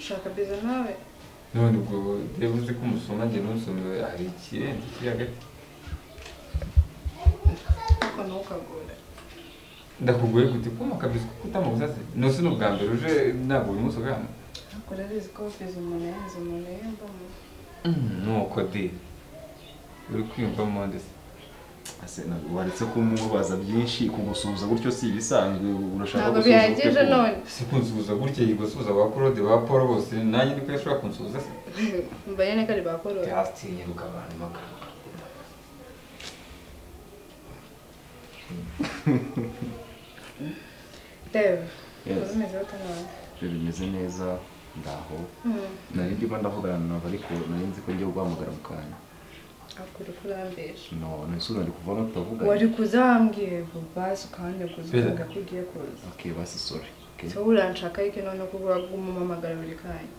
shaka biza nawe none ubwo reba uzi ko umusoma njye n'umusoma hari ikirenze kiri hagati ariko nawe ukagora ndakugoye gute kuma kabisa kuko utamubusaze nose ni ubwa mbere uje ntabwo uyu munsi ugana ntabwo urabizi ko biza umuntu yahize umuntu yiyumvamo nuko de uri kwiyumva monde se Ase ntabwo waretse kumubaza byinshi kugusuhuza gutyo si ibisanzwe urashaka ntabwo gusuhuza gute bihagije ku- none si kunsuhuza gutya yigusuhuza ba claude ba paul bose nanjye niko yashobora kunsuhuza se mbaye neka ribakoroye byatinye rukabantu magana reba Yes. uzimeze bata none Ibyo bimeze neza ndaho Hmm, nari ndimo ndavugana nawe ariko nari nzi ko ngiye guhamagara mu kanya akura ukurambesha no none se nari kuvamo tutavugana wari kuza wambwiye vuba ukandeguza ukavuga ko ugiye kuza ok basi sorry ok so uranshaka ariko none ko umumamagara buri kanya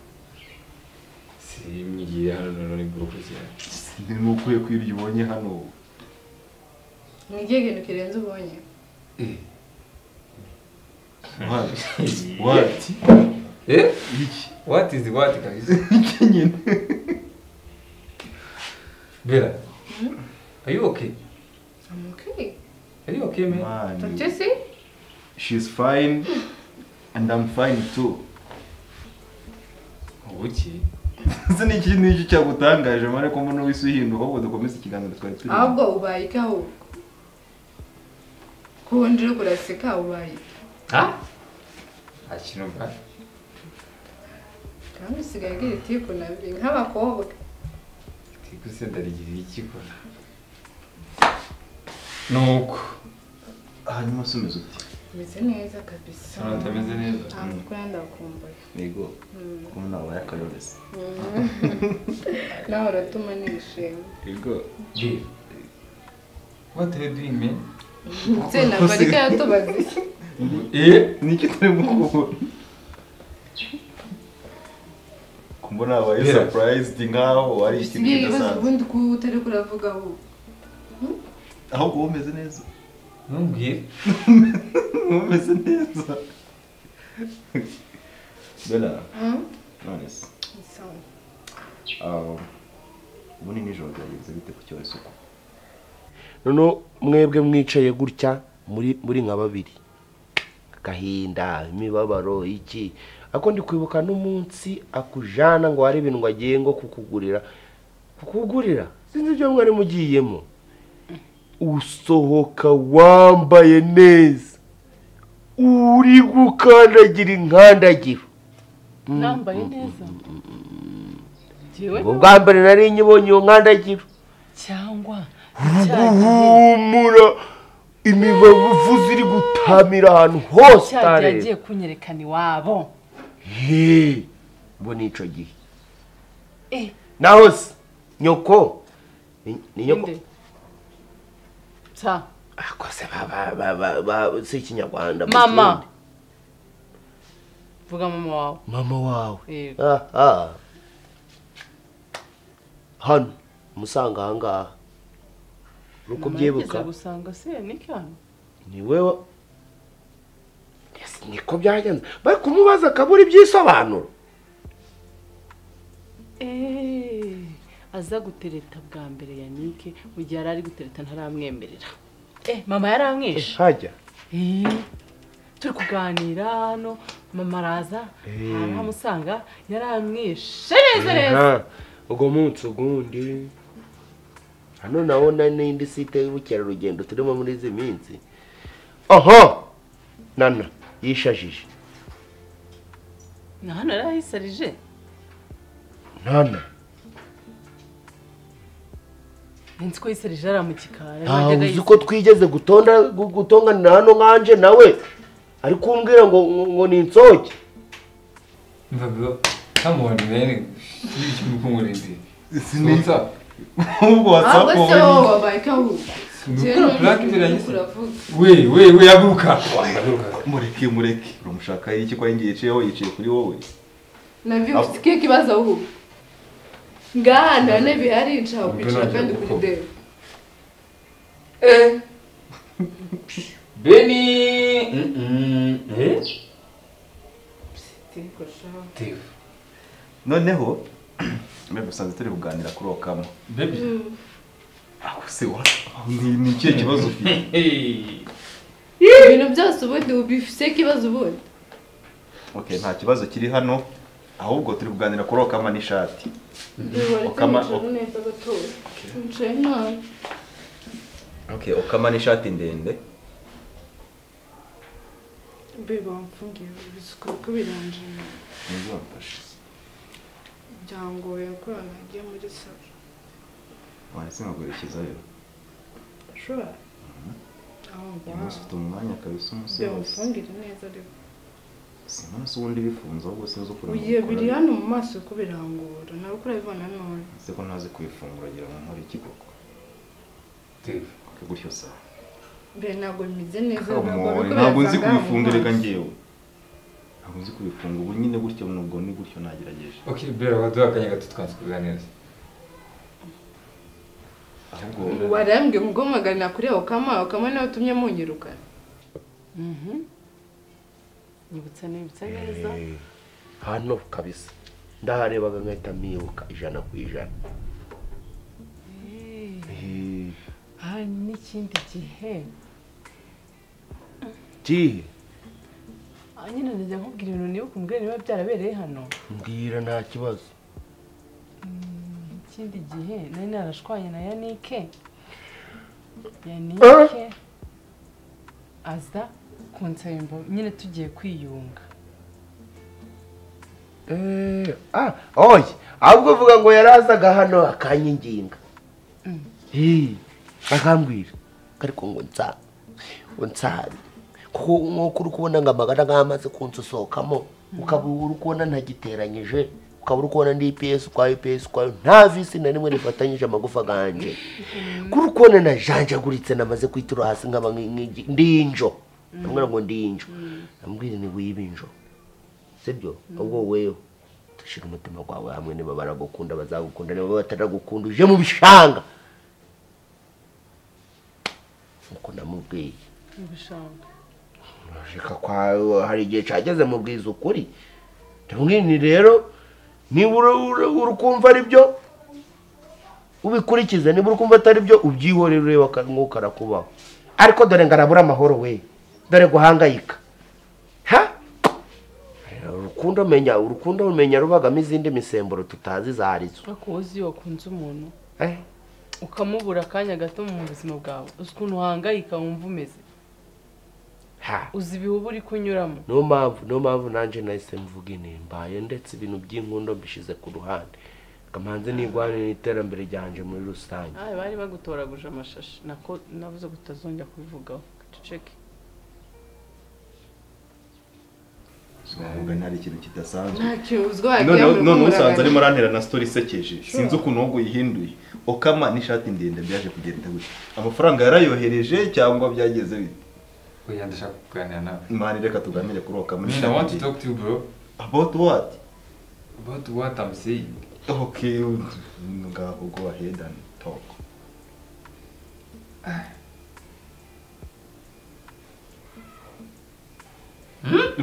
si mwigiye hano none ni gukurikirana ni ukwiye kwirya ubonye hano mwigiye ikintu kirenze ubonye What? What? eh iki what is what kabisa iki nyine bera are you okay I'm okay. are you okay man Man, Don't you you- see? she's fine and I'm fine too ubuki ese ni iki ni iki cyagutangaje mare ko mbona wese uhinduka ahubwo dukomeze ikiganiro twari turimo ahubwo ubaye iki ahubwo kubundi uri kuraseka ubaye iki ha nta kintu mbaye kandi usigaye ugira itiku na biri nk'abakobwa twikuse ndarigira iki kora nuko hanyuma se umeze uti umeze neza kabisa hano ndameze neza ntabwo ukora ndakumbuye yego Mm. kuko nawe wabaye akarorezi nawe uratuma nishima yego bera what are you doing man nsenda mbarika yatubaza iki eh ni iki turimo kubona kumbona wabaye Yeah. surprised nkaho wari ikintu isigaye ibibazo kidasanzwe ubundi ko utari kuravuga ahubwo ahubwo wowe umeze neza ntumbwire wowe umeze neza bela Mm. none se So, ah, ubundi nijoro byagenze bite ku cyorezo uko noneho mwebwe mwicaye gutya muri muri nka babiri agahinda imibabaro iki ariko ndi kwibuka n'umunsi akujana ngo hari ibintu ngo agiye ngo kukugurira kukugurira sinzi ibyo mwari mugiyemo usohoka wambaye neza uri gukandagira inkandagiro nambaye neza Jewe ubwo bwa mbere nari nyibonye iyo nkandagiro cyangwa cya gihe- guhumura imibavu ziri gutamira ahantu hose cya gihe agiye utareba kunyerekana iwabo He, ubwo ni icyo gihe Eh, naho se nyoko ni ni nyoko nde? Sa, akose si ikinyarwanda mu mama Kirundi. vuga mama wawe mama wawe Eh, aha hano umusanga ahangaha uri mama kubyibuka yageze gusanga se nikano niwe wa- Yes, niko byagenze bari kumubaza akabura ibyisobanuro aza gutereta bwa mbere yanike mu gihe yari ari gutereta ntaramwemerera Eh, mama yaramwishe hajya Eh, turi kuganira hano mama araza aramusanga yaramwishe neza neza Aha, uwo munsi ugundi hano nabona n'indi site y'ubukerarugendo turimo muri izi minsi aha nana yishajije na hano yari ahisarije nana Nzi ko yisarije ari mu gikari ntawe uzi ko twigeze gutonda gu- gutonganira hano nkanje nawe ari kumbwira ngo ngo- ngo ni insoge Bro, come on, man. She's incomoding. What's What's up? ahubwo ahubwo whatsapp se wowe wowe wabaye iki ahubwo Jewe Nukura none black uri imbere yanjye. kuravuga Wait, wait, wait, aguruka. Aguruka. mureke mureke uramushaka iki ko yingiye yicayeho yicaye kuri wowe navyo usikie kibazo huu ngaha ndane bihari nca upichira kandi kuri deo eh Benny. Mm-mm. Eh? tiko sha Dave. noneho mbe gusanzwe turi kuganira kuri okamo baby aho se wa ni ni ikihe kibazo ufite ibintu byose ubundi ubifise ikibazo ubundi okay nta kibazo kiri hano ahubwo turi kuganira kuri okama n'ishati Ukama- ukama neza gatoya wicaye nabi okay okama n'ishati ndende bebe wamfungiye bisuka kuko birangiye ntizamfashe byangoye ko nagiye muri salo wanditse nkaguherekezayo ushobora aho uyu ngaho munsi ufite umwanya kabisa umunsi wose byamufungire neza ariko sinzi ubundi bifunze ahubwo sinzi ukuntu ugiye ubikora. biri hano mu maso ko birangora nawe ko urabibona none nzi ko ntazi kubifungura agira ngo nkore iki koko gutyo sawa mbere ntabwo bimeze neza ntabwo Come on, ari ko ntabwo nzi birasanga hano mu kubifunga reka maso. ngewe ntabwo nzi kubifunga ubu nyine gutyo nubwo ni gutyo nagerageje ok bera waduha akanya gato twanze kuganira ahubwo warambwiye ngo mpamagara kureba ukama ukama nawe utumye munyirukana nyibutsa nibutsa neza Eh, hano kabisa ndaharebaga nkahita mwibuka ijana ku ijana Eh, Eh, aha ni n'ikindi gihe kihe aha nyine najya nkubwira ibintu nibuka umbwira niba byarabereye hano mbwira nta kibazo ikindi gihe nari narashwanye na yanike yanike aza kunsaba imbavu nyine tugiye kwiyunga Eh, ah, oye ahubwo uvuga ngo yarazaga hano akanyanginga Eh, akambwira ariko ngo nsa ngo nsabe kuko nk'uko uri kubona ngo amagana nk'amaze kunsusohokamo ukaba uri kubona ntagiteranyije ukaba uri kubona ndi ipiyesi ukwayo ipiyesi ukwayo nta visi na rimwe rifatanyije amagufa ganje kuri kubona najanjaguritse namaze kwitura hasi nkaba nk- nk'igi- ndinjo ndamubwira ngo ndinjo ndamubwira ni wiba injo sibyo ahubwo woweho dushyira umutima wawe hamwe niba baragukunda bazagukunda niba bataragukunda uje mu bishanga nk'uko namubwiye mu bishanga reka kwawe hari igihe cyageze mu bwiza ukuri ndamwini rero niba uri- uri- uri kumva ari byo ubikurikize niba uri kumva atari byo ubyihorere urebe aka- nk'uko arakubaho ariko dore ngo arabura amahoro we dore guhangayika ha urukundo menya urukundo umenya rubagamo izindi misemburo tutazi izo arizo ariko wowe uzi iyo wakunze umuntu Eh, ukamubura akanya gato mu buzima bwawe uzi ukuntu uhangayika wumva umeze ha uzi ibihubu uri kunyuramo niyo mpamvu niyo mpamvu nanjye nahise mvuga inti mbaye ndetse ibintu by'inkundo mbishyize ku ruhande kamanzi nigwane n'iterambere ryanjye muri rusange aha bari bagutoraguje amashashi nako navuze ko utazongera kubivugaho duceke sinumva ntari ikintu kidasanzwe nta kintu uzwi wagira none ngo uri none usanze kumuragana. arimo arantera na story isekeje sinzi ukuntu ahubwo yihinduye okama n'ishati ndende byaje kugenda gutya amafaranga yarayohereje cyangwa byageze bite oya ndashaka kuganira nawe mani reka tuganire kuri okama I mean, I want n'ishati ndende to talk to you, bro. about what About what I'm saying. okay ngaho go ahead and talk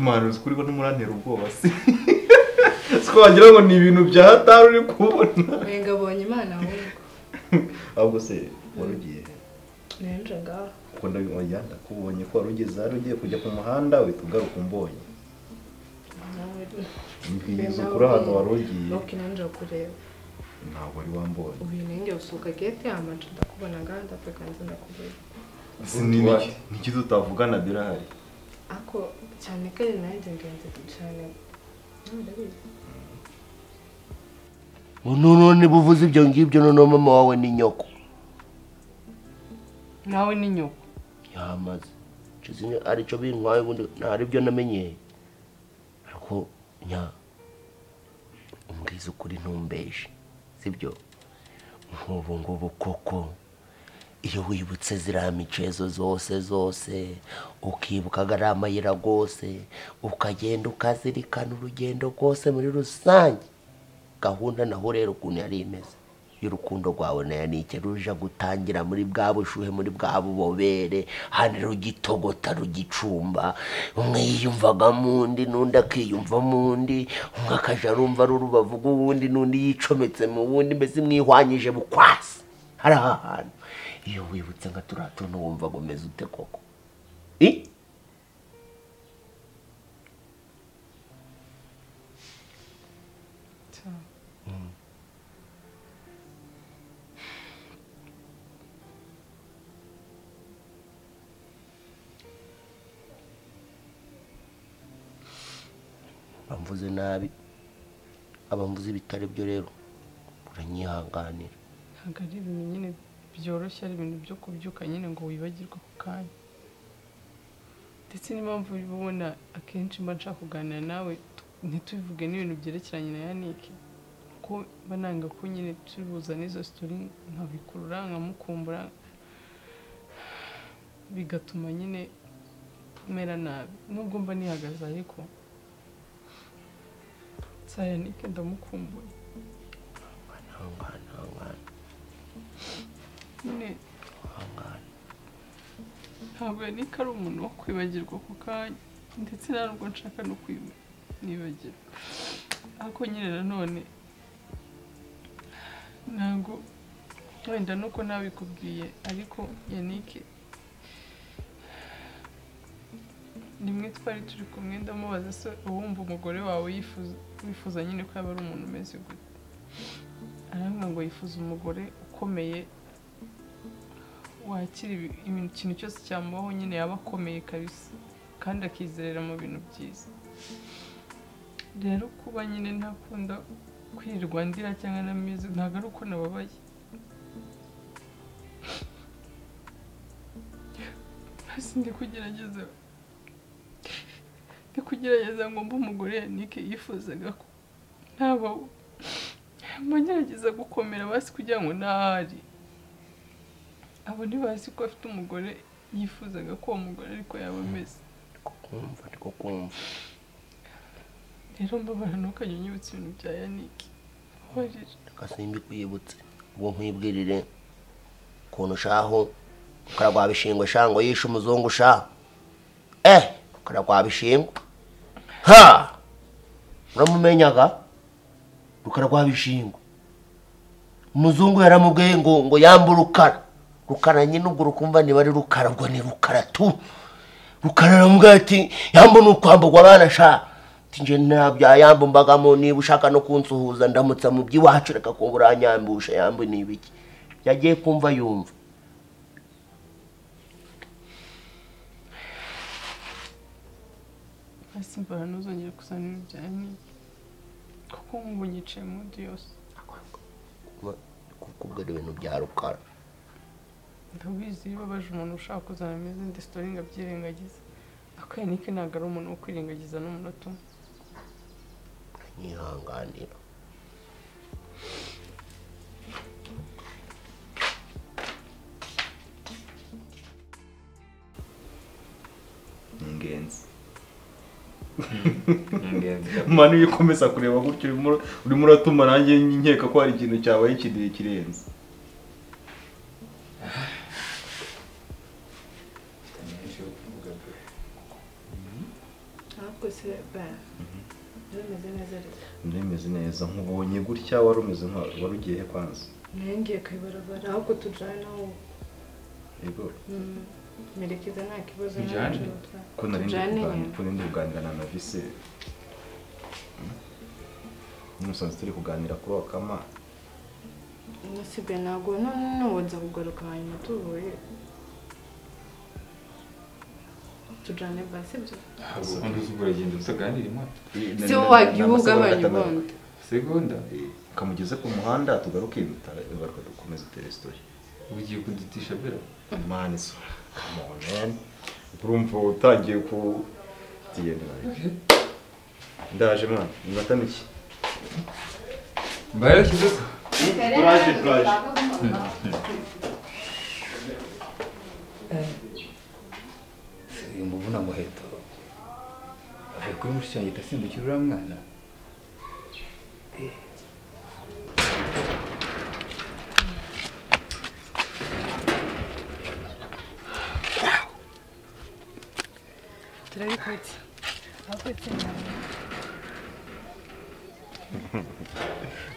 mani uzi kuri ko ntumurantera ubwoba se twagira ngo ni ibintu bya hatari uri kubona wenga abonye imana ahubwo ahubwo se wari ugiye he? nenje ngaho kuko ndabibonye ndakubonye ko wari ugeze ahari ugiye kujya ku muhanda uhita ugaruka umbonye nawe mbwiza ukuri ahantu wari ugiye nuko nenje kureba ntabwo wari wambonye uyu nenge usohoka gete amacu ndakubona ngaho ndapekanze ndakureba Ni- ni- ni iki tutavugana birahari ako cyane ko ari nanjye ngenzi cyane nawe urabizi. none buvuze ibyo ngibyo noneho mama wawe ni nyoko nawe ni nyoko yamaze icyo zimwe aricyo bintwaye ubundi ntari byo namenyeye ariko nya umbwiza ukuri ntumbeje sibyo nk'ubu ngubu koko iyo wibutse ziriya micezo zose zose ukibuka ari amayira rwose ukagenda ukazirikana urugendo rwose muri rusange gahunda naho rero ukuntu yari imeze y'urukundo rwawe na yanike ruja gutangira muri bwa bushuhe muri bwa bubobere hano rugitogota rugicumba umwe yiyumvaga mu undi n'undi akiyumva mu undi umwe akaja arumva ari urubavu rw'uwundi n'undi yicometse mu wundi mbese mwihwanyije bukwasi hari aha hantu iyo wibutse nka turiya tuntu wumva ngo umeze ute koko i bamvuze nabi abamvuze ibitari byo rero uranyihanganira ntabwo ari ibintu nyine byoroshye ari ibintu byo kubyuka nyine ngo wibagirwe ako kanya ndetse n'impamvu uba ubona akenshi mba nshaka kuganira nawe tu- ntitubivuge n'ibintu byerekeranye na yanike kuko mba nanga ko nyine tubihuza n'izo sitori nkabikurura nkamukumbura bigatuma nyine mera nabi nubwo mba nihagaze ariko sa yanike ndamukumbuye ihangane ihangane nyine ihangane ntabwo yanike ari umuntu wo kwibagirwa ako kanya ndetse nta nubwo nshaka no kwibagirwa ariko nyine nanone ntabwo wenda nuko nabikubwiye ariko yanike rimwe twari turi kumwe ndamubaza se uwumva umugore wawe yifuza wifuza nyine ko yaba ari umuntu umeze gute arambwira ngo yifuza umugore ukomeye wakira ibi- ibintu- ikintu cyose cyamubaho nyine yaba akomeye kabisa kandi akizerera mu bintu byiza rero kuba nyine ntakunda kwirirwa ndira cyangwa na music ntabwo ari uko nababaye hasi ndi kugerageza ndi kugerageza ngo mbe umugore yanike yifuzaga ko ntabaho mba ngerageza gukomera basi kugira ngo ntahari abo ntibazi ko afite umugore yifuzaga ko uwo mugore ariko yaba ameze ariko kumva ariko kumva rero mbabara ntukajya unyibutsa ibintu bya yanike mbabarira reka simbikwibutse ubwo nkwibwirire ukuntu ushaho ukaragwa bishingwe shango yishe umuzungu sha eh ukaragwa bishingwe ha uramumenyaga rukaragwa bishingwe umuzungu yaramubwiye ngo ngo yambe rukara rukara nyine ubwo rukumva niba ari rukara ubwo ni rukara tu rukara aramubwira ati yambe ni ukwamburwa abana sha nje ntabya yambu mbagamo niba ushaka no kunsuhuza ndamutsa mu by'iwacu reka kumva uranyambusha yambu ni ibiki yagiye kumva yumva hasi mbara ntuzongere kuzana ibintu bya yanike kuko nkumva unyicaye mu nzu yose kubwira ibintu bya rukara ndabizi iyo ubabaje umuntu ushaka kuzana izindi sitori ngo abyirengagize ariko yanike ntabwo ari umuntu wo kwirengagiza n'umunota umwe nyihanganira ni ingenzi ni ingenzi cyane mani iyo ukomeza kureba gutyo urimo ura- urimo uratuma nanjye nkeka ko hari ikintu cyabaye kidiye kirenze icyo kuvuga pe. ahubwo se bara bimeze neza rero ndemeze neza nkubonye gutya wari umeze nka wari ugiye he kwanza nayo ngiye ku ibarabara ahubwo tujyana aho yego mm, merekeza nta kibazo Tujyane? ntacyo batwara. ko nari ndi Tujyane kuganira nyine. ko nari ndi kuganira na navise n'umusanzu turi kuganira kuri wakama nasigaye ntabwo none n'ubu nza kugaruka hanyuma tuvuye tujyane bara sibyo ntabwo ukunda uzubura agenda utaganira imoto si wowe wagiye ugabanya ubundi segonda kamugeze ku muhanda tugaruke iruta garuka dukomeze teresitori ugiye kudutisha bera mani so come on man urumva utangiye ku tugenda nawe ndaje mwana iminota mike mbaye kidodo turaje turaje ngo uvuna umuheto avuye kuri mushiki wanjye idasimbukira uriya mwana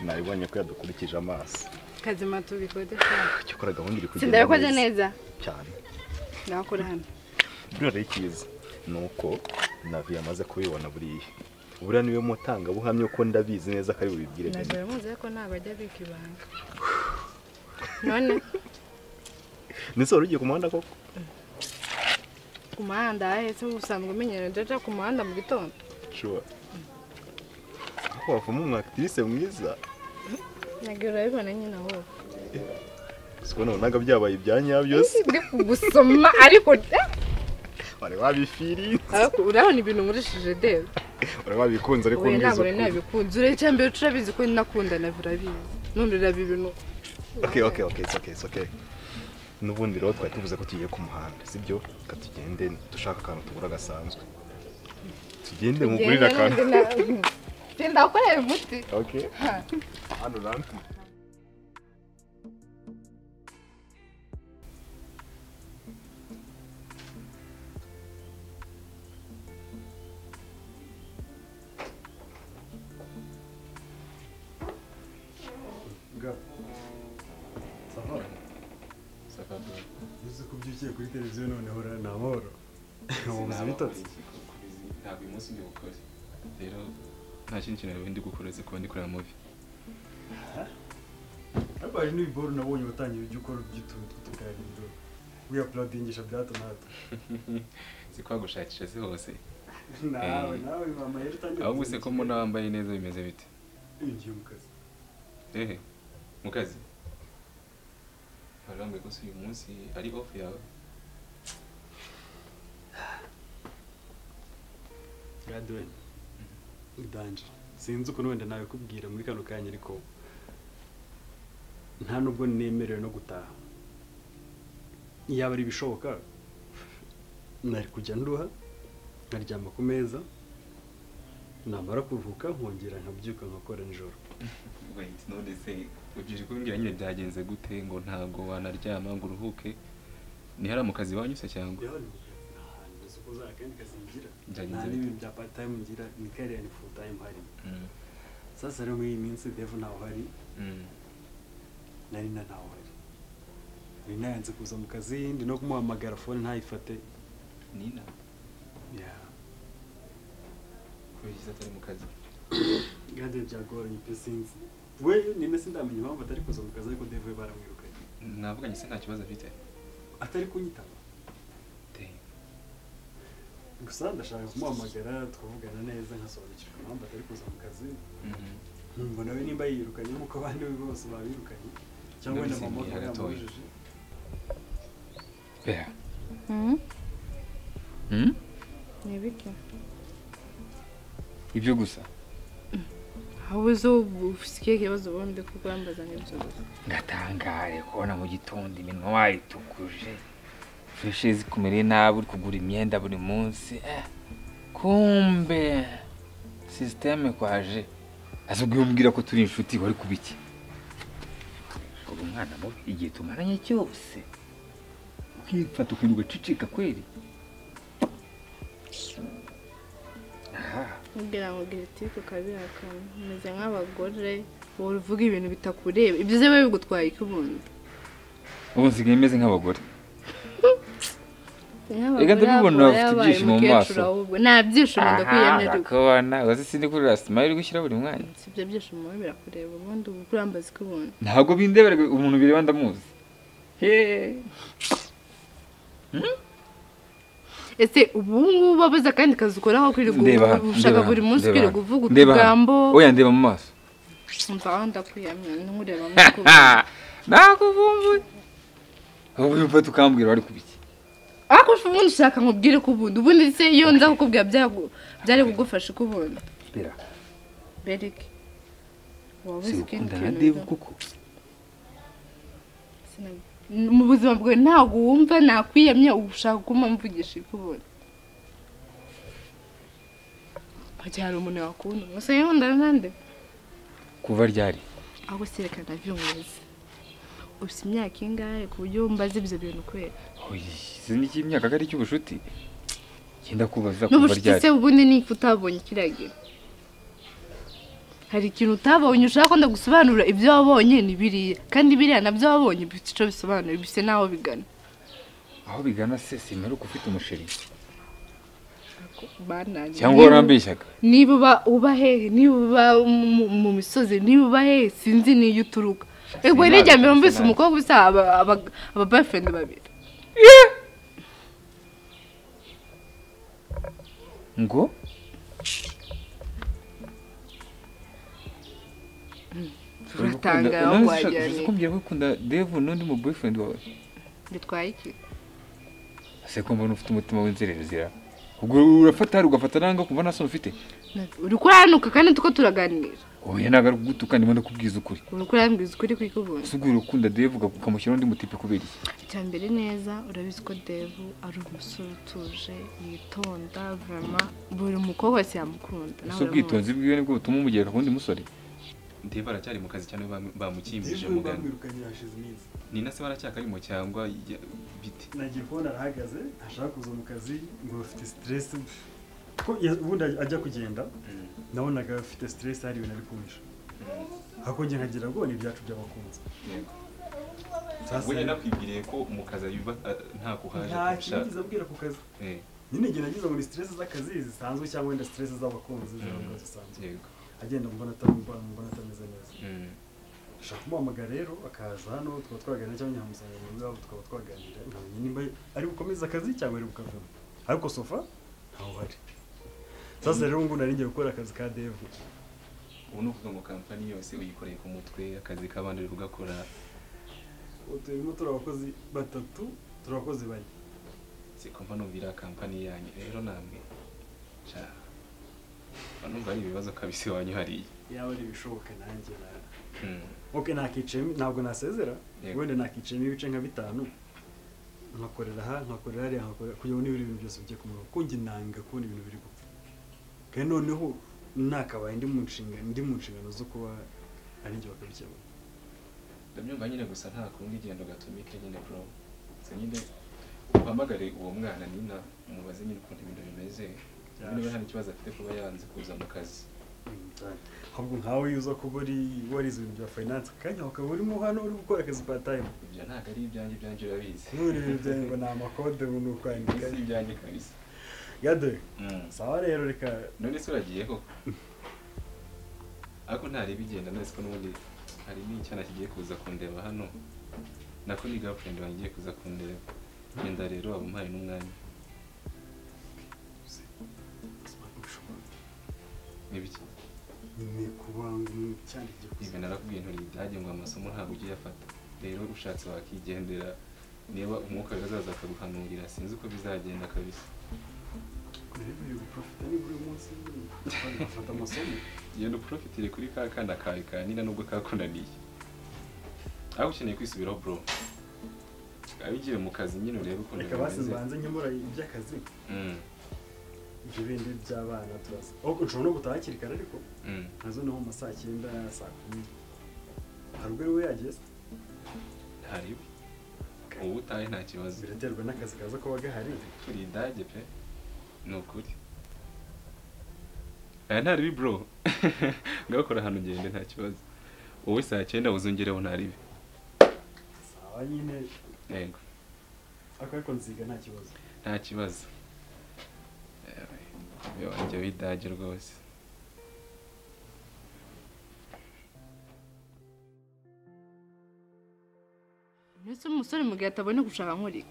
nabibonye ko yadukurikije amaso kazima tubikodesha cyakora gahunda iri kugenda sindakoze neza cyane nakora hano bino rero icyiza ni uko navi yamaze kubibona buriya buriya niwe mutangabuhamya ko ndabizi neza ko ari bubibwire bene nazara muzi ko ntabwo ajya abika ibanga none nese wari ugiye ku muhanda koko ku muhanda ahetse usanzwe umenyera jaja ku muhanda mu gitondo shuwa ko wavamo umu akitivise mwiza ntabwo urabibona nyine wowe siko nabonaga byabaye ibya nyabyo se gusoma ariko wari wabifirinze ariko urabona ibintu nkurishije debe wari wabikunze ariko wowe umbwiza ntabwo rero ukuri nabikunze ureba icyambere turabizi ko nakunda na virabizi none uraba ibintu okay okay okay it's okay it's okay n'ubundi rero twari tuvuze ko tugiye ku muhanda sibyo reka tugende dushaka akantu tugura gasanzwe tugende mugurire akantu sindakorera umuti okay hano rampi uzi ko ubyukiye kuri televiziyo noneho ura ni amahoro ntabwo bitotse ntabwo uyu munsi ndi bukore rero nta kindi kintu nari ndi gukora uretse kuba ndi kureba muvi ariko hari n'ibiboro nabonye watangiye ujya ukora uby'utuntu tw'utuganiro wiyapuradingisha bya hato na hato si kwa gushakisha si hose nawe nawe mama yari utangiye ahubwo se ko mbona wambaye neza bimeze bite winjiye mu kazi ehe mu kazi warambuye ko se uyu munsi ari off yawe gadwen udanje sinzi ukuntu wenda nabikubwira muri kano kanya ariko nta nubwo nemerewe no gutaha yaba ari ibishoboka nari kujya nduha nkaryama ku meza namara kuruhuka nkongera nkabyuka nkakora nijoro wait none se ubyije kumbwira nyine byagenze gute ngo ntabwo wanaryama ngo uruhuke nihari mu kazi wanyuze cyangwa Byagenze nta bite? n'ibintu bya part time ngira ni kariya ni full time hari sasa rero muri iyi minsi devu ntawe uhari Mm. na rina ntawe uhari rina yanze kuza mu kazi ndi no kumuhamagara fone ntayifate nina ya kubera iki atari mu kazi gade byagoranye pe sinzi we nina sindamenya impamvu atari kuza mu kazi ariko devu we baramwirukanye mwavuganye se nta kibazo afite atari kunyitaba Damn. gusa ndashaka kumuhamagara twavugana neza nkasobanukirwa impamvu atari kuza mu kazi Mhm. numva nawe nimba yirukanye nk'uko abandi be bose babirukanye cyangwa wenda mama Ndabizingiye akaba gatoya. yamubujije Bea. ni ibiki ibyo gusa aho uzi ubu usikiye ikibazo ubundi kuko wambaza n'ibyo gusa ndatangare kubona mu gitondo iminwa wayitukuje freshe zikumere nabi uri kugura imyenda buri munsi eh, kumbe sisiteme kwaje azubwo umbwira ko turi inshuti wari kuba iki uri umwana mubi igihe tumaranye cyose ukifata ukintu ugacicika kweri nubwira ngo giriti tukabihakana umeze nk'abagore wowe uvuga ibintu bitakureba ibyo uzi biba bigutwaye iki ubundi ubu nsigaye meze nk'abagore nk'abagore ndabibona aba bafite yabaye ibyishimo mu umukecuru maso. ahubwo nta byishimo ndakwiyemerera urakabona uzi sindi kuri rasima iri gushyira buri mwanya si ibyo byishimo biba birakureba ubundi uba urambaza iki ubundi ntabwo bindebera umuntu bireba ndamuzi ese ubu ngubu wabuze akandi kazi ukora aho kwirirwa Ndeba hano, ushaka ndeba buri hano, munsi kwirirwa ndeba hano, uvuga ndeba hano. utugambo oya ndeba mu maso umva aho ndakwiyamira nkureba mu kubu nakuvumbuye ubu yumva tukambwira wari kubiki ariko ubundi ushaka nkubwire ko ubundi ubundi se iyo nza kukubwira byagu- byari kugufasha uko ubundi bera bereke waba uzi ikindi sikundana na kintu devu kuko Sinab- mu buzima bwawe ntabwo wumva nakwiyamye uba ushaka kuma mvugisha ikubona wagira hari umuntu wakunda gusa yenda nande kuva ryari ahubwo serekana byumvise ufite imyaka ingahe ku buryo wumbaza ibyo bintu kubera Oyi, izi ni icy'imyaka ko ari icy'ubucuti genda kubaza kuva n'ubucuti se ryari ubundi ni utabonye ikiragira hari ikintu utabonye ushaka ko ndagusobanurira ibyo wabonye ni biriya kandi biriya nabyo wabonye bifite icyo bisobanura bisa n'aho bigana aho bigana se simeruka ufite umusheri banange cyangwa warambeshyaga niba uba uba hehe niba uba mu- mu misozi niba uba hehe sinzi n'iyo uturuka ego n'ijya mbere mbese umukobwa usa aba- aba- aba boyfriend babiri ngo turatangara aho wajyaniye kumbwira ko ukunda devu n'undi mu boyfriend wawe bitwaye iki ese ko mbona ufite umutima w'inzererezira ubwo urafata hari ugafata nanga kumva nta soni ufite uri kuranuka kandi tuko turaganira oya ntabwo ari kugutuka ndimo ndakubwiza ukuri uri kurambwiza ukuri kw'ikubuntu ese ubwo ukunda devu ukamushyiraho undi mutipe kubera iki icya mbere neza urabizi ko devu ari umusore utuje yitonda vama buri mukobwa wese yamukunda nawe uramuzi. ese ubwitonzi bwiwe nibwo butuma umugera ku wundi musore ndeba aracyari mu kazi cyane bam- bamukimbije Ejo mugana bamwirukanira hashize iminsi ni na se baracyakarimo cyangwa ya- bite nagiye kubona arahagaze ntashaka kuza mu kazi ngo afite siteresi ko ya- ubundi ajya kugenda nabonaga afite siteresi hari ibintu ari kumisha hakongera nkagira ngo ni ibyacu by'abakunzi Sasa- we yanakwibwiriye ko mu kazi abiba a- nta kuhaje nta kintu kurusha abwira ku kazi Eh, nyine igihe nagize ngo ni siteresi z'akazi zisanzwe cyangwa wenda siteresi z'abakunzi z'abakunzi zisanzwe yego agenda mbona atamubona mbona atameze neza Mm. ashaka kumuhamagara rero akaza hano tukaba twaganira cyangwa nyamusanga mu rwego tukaba twaganira nkamenya nimba ari bukomeze akazi cyangwa ari bukavemo ariko sofa ntawe uhari sasa rero ubu ngubu nari ngiye gukora akazi ka devu ubu ni ukuvuga ngo kampani yose uyikoreye ku mutwe akazi k'abandi uri kugakora Ubu turimo turi abakozi batatu turi abakozi bane sikumva numvira kampani yanyu rero namwe sha mba numva ari ibibazo kabisi wanyu hariya yaba ari ibishoboka nanjye na- Mm. ok nakicayemo ntabwo nasezera Yego. wenda nakicayemo ibice nka bitanu nkakorera aha nkakorera hariya nkakorera kugira ngo niba ibintu byose bijye ku murongo kuko njye nanga kubona ibintu biri gupfa kandi noneho nakabaye ndi mu nshingano ndi mu nshingano zo kuba ari njye bakabikemura ndabyumva nyine gusa nta kundi genda gatumike nyine bro gusa nyine uhamagare uwo mwana nina umubaze nyine ukuntu ibintu bimeze niba niba hari ikibazo afite kuba yanze kuza mu kazi ahubwo nkawe iyo uza kuba uri warize ibintu bya finance akanya ukaba urimo hano uri gukora akazi part time ibyo ntabwo ari ibyanjye ibyanjye urabizi none ibintu byawe ngo ni amakode ngo ni ukwandika si ibyanjye kabisa gade Mm. sawa rero reka none se uragiyeho ariko ntareba igenda none ko n'ubundi hari n'icyana kigiye kuza kundeba hano nako ni girlfriend wanjye igiye kuza kundeba genda rero waba umpaye n'umwanya n'ibiki ni kubanga cyandikira ibi narakubwiye ntori ibyanjye ngo amasomo ntabwo ugiye afata rero ushatse wakigendera niba umwuka bizaza akaguhanurira sinzi uko bizagenda kabisa biri guprofita nibura uyu munsi bafata amasomo genda uprofitire kuri ka kana kawe kanina nubwo kakunaniye ariko ukeneye kwisubiraho bro abigiye mu kazi nyine urebe ukuntu reka basi mbanze nkemura iby'akazi Mm, ibyo bindi by'abana turaza ariko nshobora no gutaha hakiri kare ariko mm. nazo naho mu ma saa cyenda saa kumi hari ubwo ariwe yagiye se? ntariwe ubu utaye nta kibazo biraterwa n'akazi kaza kuba gahari turi idage pe ni ukuri aya ntaribi bro ngakora ahantu ugende nta kibazo wowe saa cyenda uzongereho ntaribi sawa nyine yego ariko ariko nziga nta kibazo nta kibazo Yewe, we wanjye w'idage rwose mbese umusore mu gihe atabona gushaka nkuri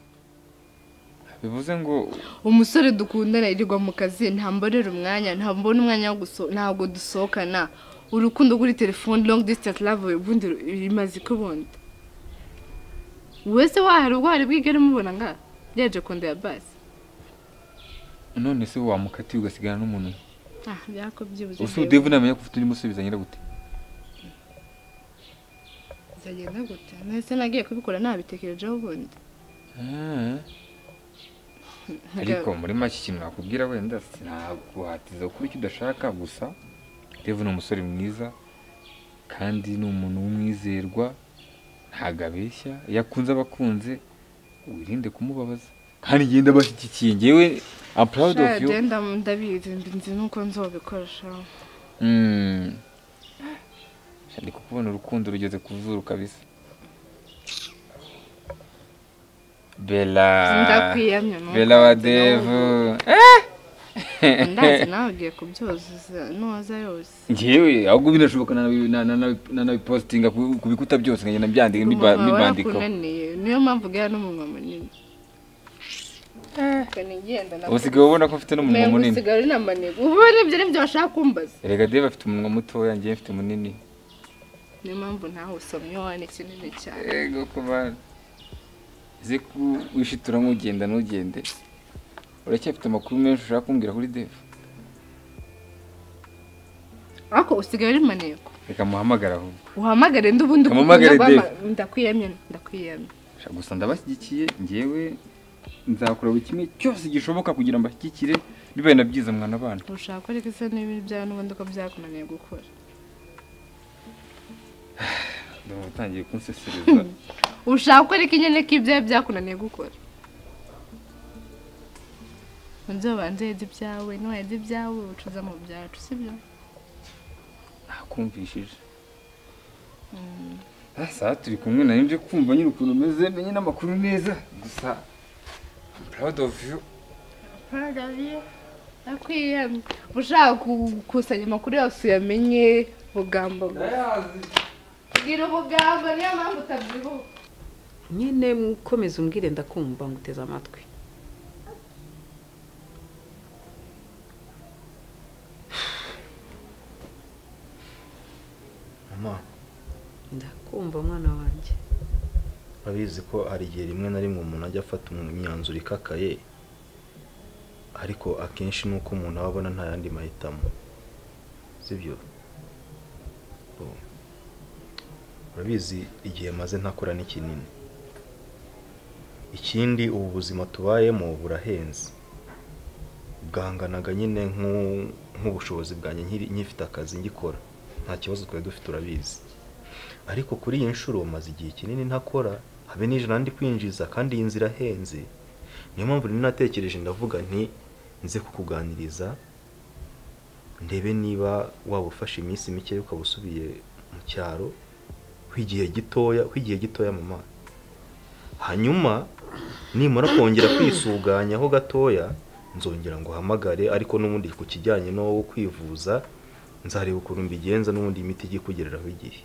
bivuze ngo umusore dukundana yirirwa mu kazi ntamborera umwanya ntambona umwanya wo guso ntabwo dusohokana urukundo kuri telefone long distance love ubundi ru- imaze iki ubundi wese wahera ubwari bwigere mubona nga yaje konda ya basi none se wamukatiye ugasigana n'umuntu umwe. ah byako byibuze ubuse udevu namenya ko ufite undi musore bizangira gute bizagenda gute nahise nagiye kubikora nabitekerejeho ubundi Ah. ariko muri make ikintu nakubwira wenda sinaguhatiza gukora icyo udashaka gusa devu ni umusore mwiza kandi ni umuntu w'umwizerwa ntabwo abeshya iyo akunze aba akunze wirinde kumubabaza kandi ngenda abashyigikiye ngewe I'm proud of you Sha, genda ndabizi ndinzi nuko nzobikora sha Mm. ndi kukubona urukundo rugeze ku zuru kabisa bela Ndakwiyamye nuko bela wa ndi nawe devu ndazi nawe ugiye kubyuzuza noza yose ngewe ahubwo binashoboka nanabi- na- nanabi- nanabipositinga ku ku bikuta byose nkagenda mbyandika mbiba- Umunwa mbibandikaho warakunaniye niyo mpamvu ugera n'umunwa munini kanigenda na usigaye ubona ko mfite n'umunwa Mengo munini usigaye uri na maneko ubu nibyo nibyo bashaka kumbaza erega deva afite umunwa mutoya ngewe mfite munini niyo mpamvu ntawe usomye wane kinini cyane ego ku bana uzi ko wishitura nk'ugenda ntugende uracyafite amakuru menshi ushaka kumbwira kuri deva ariko usigaye uri maneko reka muhamagara ahubwo uhamagare ndi ubundi Muhamagare guhama- ndakwiyamye ndakwiyamye Sha gusa ndabashyigikiye ngewe nzakora buri kimwe cyose gishoboka kugira ngo mbashyigikire bibaye na byiza mwana bana ushaka ariko se n'ibintu byawe n'ubundi uko byakunaniye gukora ndumva utangiye kunsesereza ushaka ariko nyine ko ibyawe byakunaniye gukora unzi wabanza yedze ibyawe nuwedze ibyawe ucuza mu byacu sibyo nakumvishije Ah, saa turi kumwe nari nje kumva nyine ukuntu umeze menye n'amakuru neza gusa I'm proud of you ndakwiyamye ushaka gukusanya amakuru yose uyamenye bugamba bwira ubugamba niyo mpamvu utabyibuha nyine mukomeze umbwire ndakumva nguteze amatwi mama ndakumva mwana wanjye urabizi ko hari igihe rimwe na rimwe umuntu ajya afata imyanzuro ikakaye ariko akenshi ni uko umuntu aba abona nta yandi mahitamo sibyo Oh. urabizi igihe maze ntakora ni kinini ikindi ubu buzima tubayemo burahenze bwanganaga nyine nk'u- nk'ubushobozi bwanjye nkiri- nkifite akazi ngikora nta kibazo twari dufite urabizi ariko kuri iyi nshuro maze igihe kinini ntakora habe n'ijana ndi kwinjiza kandi iyi nzira ahenze niyo mpamvu rero natekereje ndavuga nti nze kukuganiriza ndebe niba waba ufashe iminsi mike ukaba usubiye mu cyaro w'igihe gitoya w'igihe gitoya mama hanyuma nimara kongera kwisuganyaho gatoya nzongera ngo uhamagare ariko n'ubundi ku kijyanye no kwivuza nzareba ukuntu mbigenza n'ubundi imiti ijya ikugereraho igihe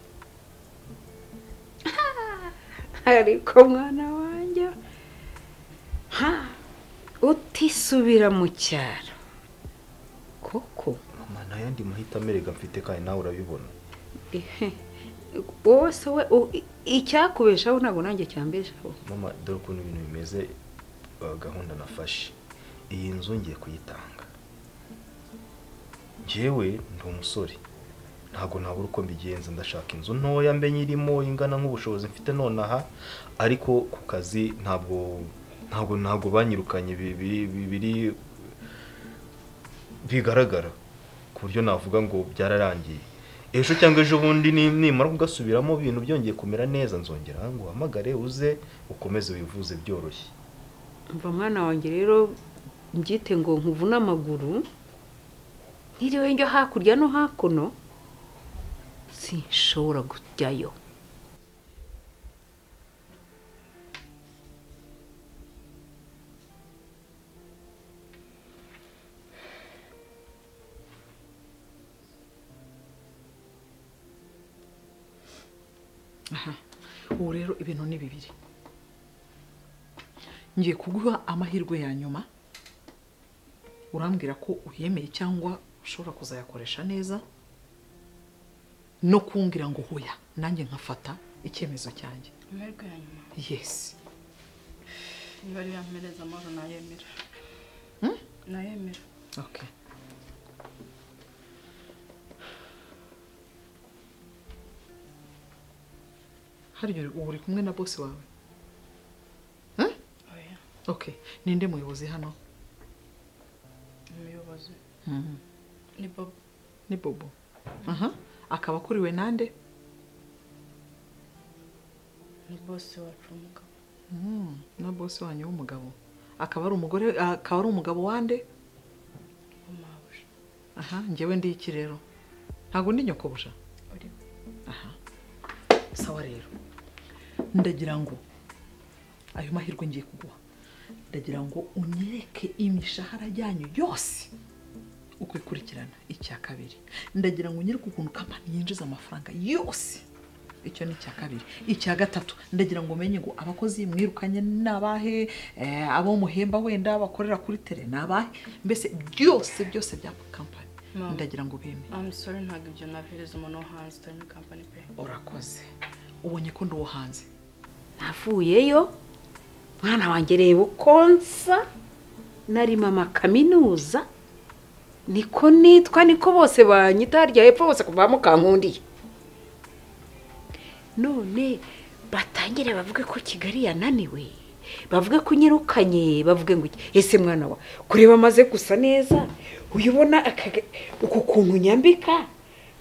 ariko mwana wanjye ha utisubira mu cyaro koko mama nta yandi mahitamo erega mfite kandi nawe urabibona ehe, wowe se we u- i- icyakubeshaho ntabwo nanjye cyambeshaho mama dore ukuntu ibintu bimeze uh, gahunda nafashe iyi nzu ngiye kuyitanga njyewe ndi umusore ntabwo nabura uko mbigenza ndashaka inzu ntoya mbe nyirimo ingana nk'ubushobozi mfite nonaha ariko ku kazi ntabwo ntabwo ntabwo banyirukanye bi- bi- bi- biri bigaragara ku buryo navuga ngo byararangiye ejo cyangwa ejo bundi ni- nimara kugasubiramo ibintu byongeye kumera neza nzongera ngo uhamagare uze ukomeze wivuze byoroshye mva mwana wanjye rero mbyite ngo nkuvune amaguru ntiriwe njya hakurya no hakuno sinshobora kujyayo Aha. ubu rero ibintu ni bibiri ngiye kuguha amahirwe ya nyuma urambwira ko uyemeye cyangwa ushobora kuzayakoresha neza no kumbwira ngo huya nanjye nkafata icyemezo cyanjye amahirwe ya nyuma yesi niba ariyo yampereza amahoro nayemera Hmm? nayemera okay hariya uri- ubu uri kumwe na bosi wawe Huh? oya okay ninde muyobozi hano umuyobozi Mhm. ni bobo ni bobo aha akaba akuriwe nande ni bose wacu umugabo Mm, na bosi wanyu w'umugabo akaba ari umugore akaba ari umugabo wande w'umuhabuja aha njyewe ndi iki rero ntabwo ndi nyokobuja uri aha sawa rero ndagira ngo ayo mahirwe ngiye kuguha ndagira ngo unyereke imishahara yanyu yose uko ikurikirana icya kabiri ndagira ngo unyereke ukuntu kampani yinjiza amafaranga yose icyo ni icya kabiri icya gatatu ndagira ngo umenye ngo abakozi mwirukanye ni abahe eh, abo muhemba wenda bakorera kuri tere ni abahe mbese byose byose bya kampani Mama. ndagira ngo ubemere amusore ntabwo ibyo nabihereza umuntu wo hanze utari muri kampani pe urakoze ubonye ko nduwo hanze navuyeyo mwana wanjye reba uko nsa nari mama kaminuza niko nitwa niko bose banyita harya hepfo bose kuva mukankundiye none batangire bavuge ko kigali yananiwe bavuge ko unyirukanye bavuge ngo iki ese mwana wa kureba amaze gusa neza uyu ubona akaga- uku kuntu nyambika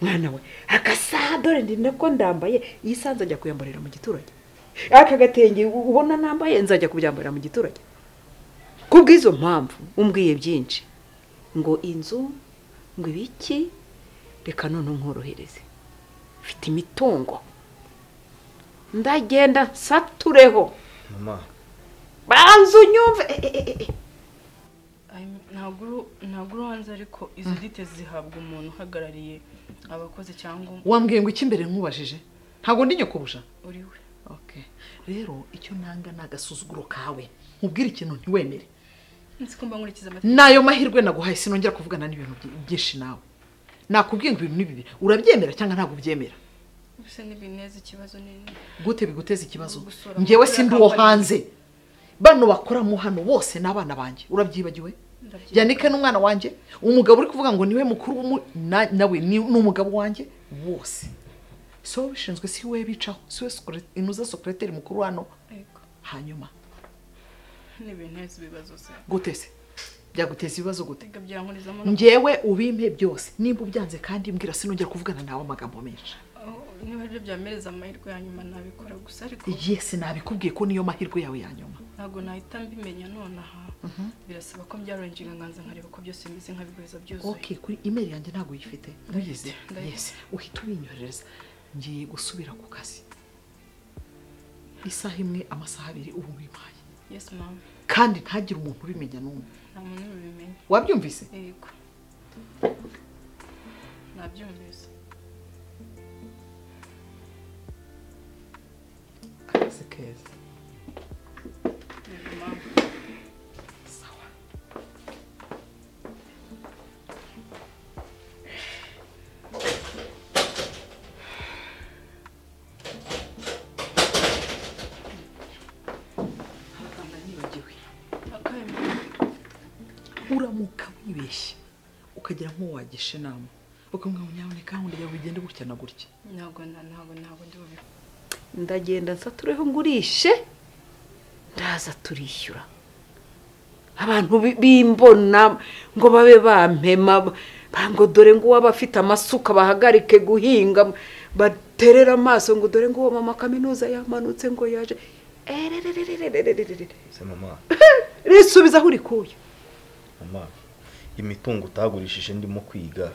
mwana we agasaha dore ndi nako ndambaye iyi saha nzajya kuyambarira mu giturage aka gatenge u- ubona nambaye nzajya kubyambarira mu giturage ku bw'izo mpamvu umbwiye byinshi ngo inzu ngo ibiki reka none nkorohereze mfite imitungo ndagenda nsatureho mama banza unyumve Eh, eh, eh, eh. ntabwo uru- ntabwo uri hanze ariko izo dite zihabwa umuntu uhagarariye abakozi cyangwa wambwiye ngo icy'imbere nkubajije ntabwo ndi nyokobuja uri we okay. rero icyo nanga ni agasuzuguro kawe nkubwire ikintu ntiwemere nzi ko mba nkurikiza amategeko nayo mahirwe naguhaye sinongera kuvugana n'ibintu byi- byinshi nawe nakubwiye ngo ibintu ni bibi urabyemera cyangwa ntabwo ubyemera mbese ntibineza ikibazo nini gute biguteza ikibazo Gusura njyewe amakuru sindi ya uwo kampani. hanze bano bakoramo hano bose ni abana banjye urabyibagiwe Ndabyibuka. yanike ni umwana wanjye umugabo uri kuvuga ngo niwe mukuru w'umu- na- nawe ni ni umugabo wanjye wose si wowe ubishinzwe si wowe bicaho si wowe sekure- inuza sokureteri mukuru hano Yego. hanyuma ntibineza ibibazo se gute se byaguteza ibibazo gute reka byankurizamo no- njyewe ubimpe byose nimba ubyanze kandi mbwira sinongera kuvugana nawe amagambo menshi Aho- niba aribyo byamereza amahirwe ya nyuma nabikora gusa ariko yesi nabikubwiye ko niyo mahirwe yawe ya nyuma ntabwo nahita mbimenya nonaha Mhm. birasaba ko mbyarora injiganganza nkareba ko byose bimeze nkabiguheza byuzuye okay kuri imeri yanjye ntabwo uyifite ntuyizi Ndayifite. yes uhita ubinyoherereza ngiye gusubira ku kazi isaha imwe amasaha abiri ubu wimpaye yes mama kandi ntagire umuntu ubimenya n'umwe nta muntu ubimenya wabyumvise yego nabyumvise akazi keza yego mama Akaye, mama. uramuka wibeshye ukagira nk'uwagisha inama ukamubwira ngo nyaboneka gahunda yawe igende gutya na gutya ntabwo nta- ntabwo ntabwo ndi bubikora ndagenda nsatureho ngurishe ndaza turishyura abantu bi- bimbona ngo babe bampema ba- ba- ngo dore ngo uwaba afite amasuka bahagarike guhinga baterera amaso ngo dore ngo uwo mama kaminuza yamanutse ngo yaje ererererererererere se mama risubiza aho urikuye mama imitungo utagurishije ndimo kwiga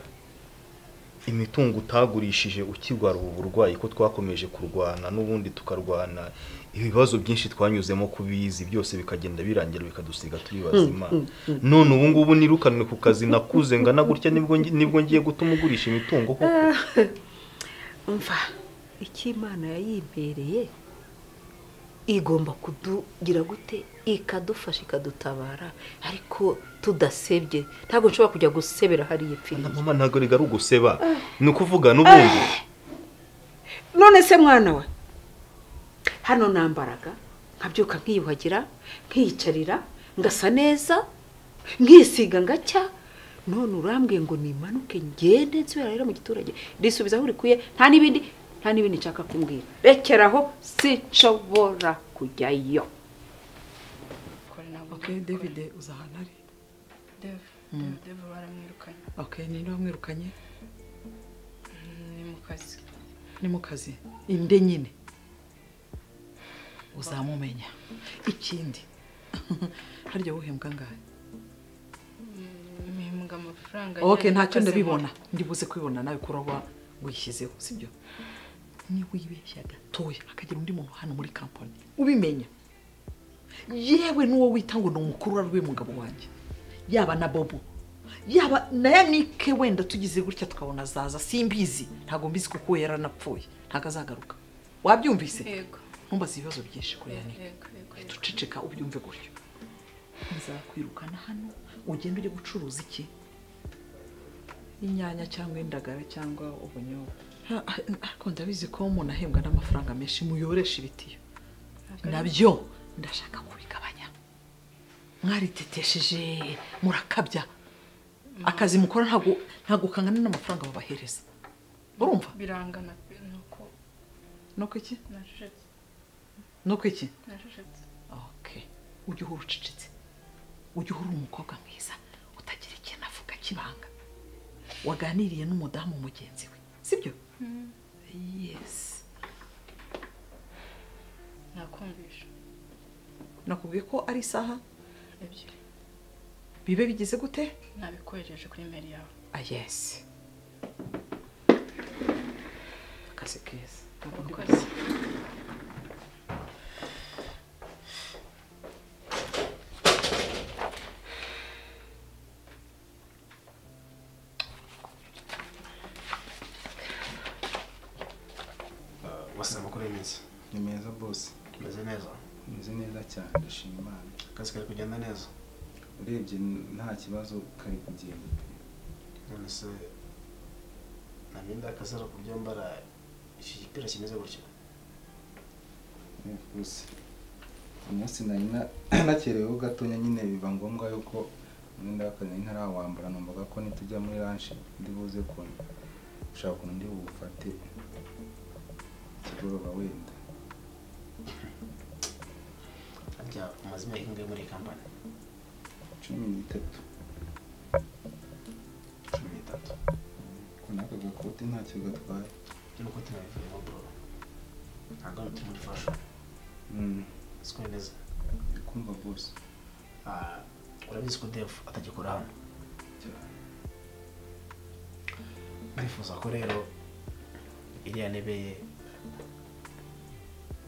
imitungo utagurishije ukirwara ubu burwayi ko twakomeje kurwana n'ubundi tukarwana ibibazo byinshi twanyuzemo kubizi byose bikagenda birangira bikadusiga turi bazima Mm, mm, mm. none ubu ngubu nirukanwe ku kazi nakuze ngana gutya nibwo ngi- nibwo ngiye gutuma ugurisha imitungo koko mva icyo imana yayimpereye igomba kudugira gute ikadufasha ikadutabara ariko tudasebye ntabwo nshobora kujya gusebera hariya ipfiriye mama ntabwo rega ari uguseba ni ukuvuga n'ubundi none se mwana we hano nambaraga nkabyuka nkiyuhagira nkiyicarira ngasa neza nkisiga ngacya none urambwiye ngo nimanuke ngende nsubira rero mu giturage risubiza aho urikuye nta n'ibindi nta n'ibindi nshaka kumbwira rekeraho sinshobora kujyayo okay david uza ahantu ari dev Mm. dev dev baramwirukanye okay ninde wamwirukanye ni mu kazi ni mu kazi inde nyine uzamumenya ikindi harya wohembwa angahe mpembwa amafaranga okay ajyanye ntacyo n'akazi ndabibona nkora. ndibuze kwibona nawe kuroba wishyizeho sibyo niyo wibeshya gatoya hakagira undi muntu hano muri kampani ubimenya yewe n'uwo wita ngo ni umukurura w'umugabo wanjye yaba na bobo yaba na yanike wenda tugize gutya tukabona azaza simbizi ntabwo mbizi kuko yaranapfuye ntabwo azagaruka wabyumvise ntumbaze ibibazo byinshi kuri yanike duceceka ubyumve gutyo nzakwirukana hano ugenda ujye gucuruza iki inyanya cyangwa indagara cyangwa ubunyobwa ariko ndabizi ko umuntu ahembwa n'amafaranga menshi muyoresha ibitiyo nabyo ndashaka kubigabanya mwaritetesheje murakabya akazi mukora ntabwo ntabwo kangana n'amafaranga babahereza urumva birangana nuko nuko iki nacecetse nuko iki nacecetse ujye uhora ucecetse ujye uhora umukobwa mwiza utagira ikintu avuga kibanga waganiriye n'umudamu mugenzi we sibyo yesi nakumvisha nakubwiye ko ari isaha ebyiri bibe bigize gute nabikohereje kuri imeri yawe ah yesi akazi keza urakoze bose amakuru ni meza ni meza bose umeze neza umeze neza cyane ndashima imana akazi kari kugenda neza urebye nta kibazo kari kugenda none se ntamyenda y'akazi ari ukurya mbara iki gipira kimeze gutya gusa umunsi nari na- nakereweho gatonya nyine biba ngombwa yuko umwenda w'akazi nari ntarawambara numvaga ko nitujya muri lanshi ndi buze kuntu ushaka ukuntu ndi bufate ikigoroba wenda harya umaze imyaka ingahe muri iyi kampani cumi n'itatu cumi n'itatu ko n'aka gakote ntacyo gatwaye ibyo nuko tunabivuyemo bro ntabwo hano turi muri fashion siko bimeze kumva bose Ah, urabizi ko dev atagikora hano ndifuza ko rero iriya ntebe ye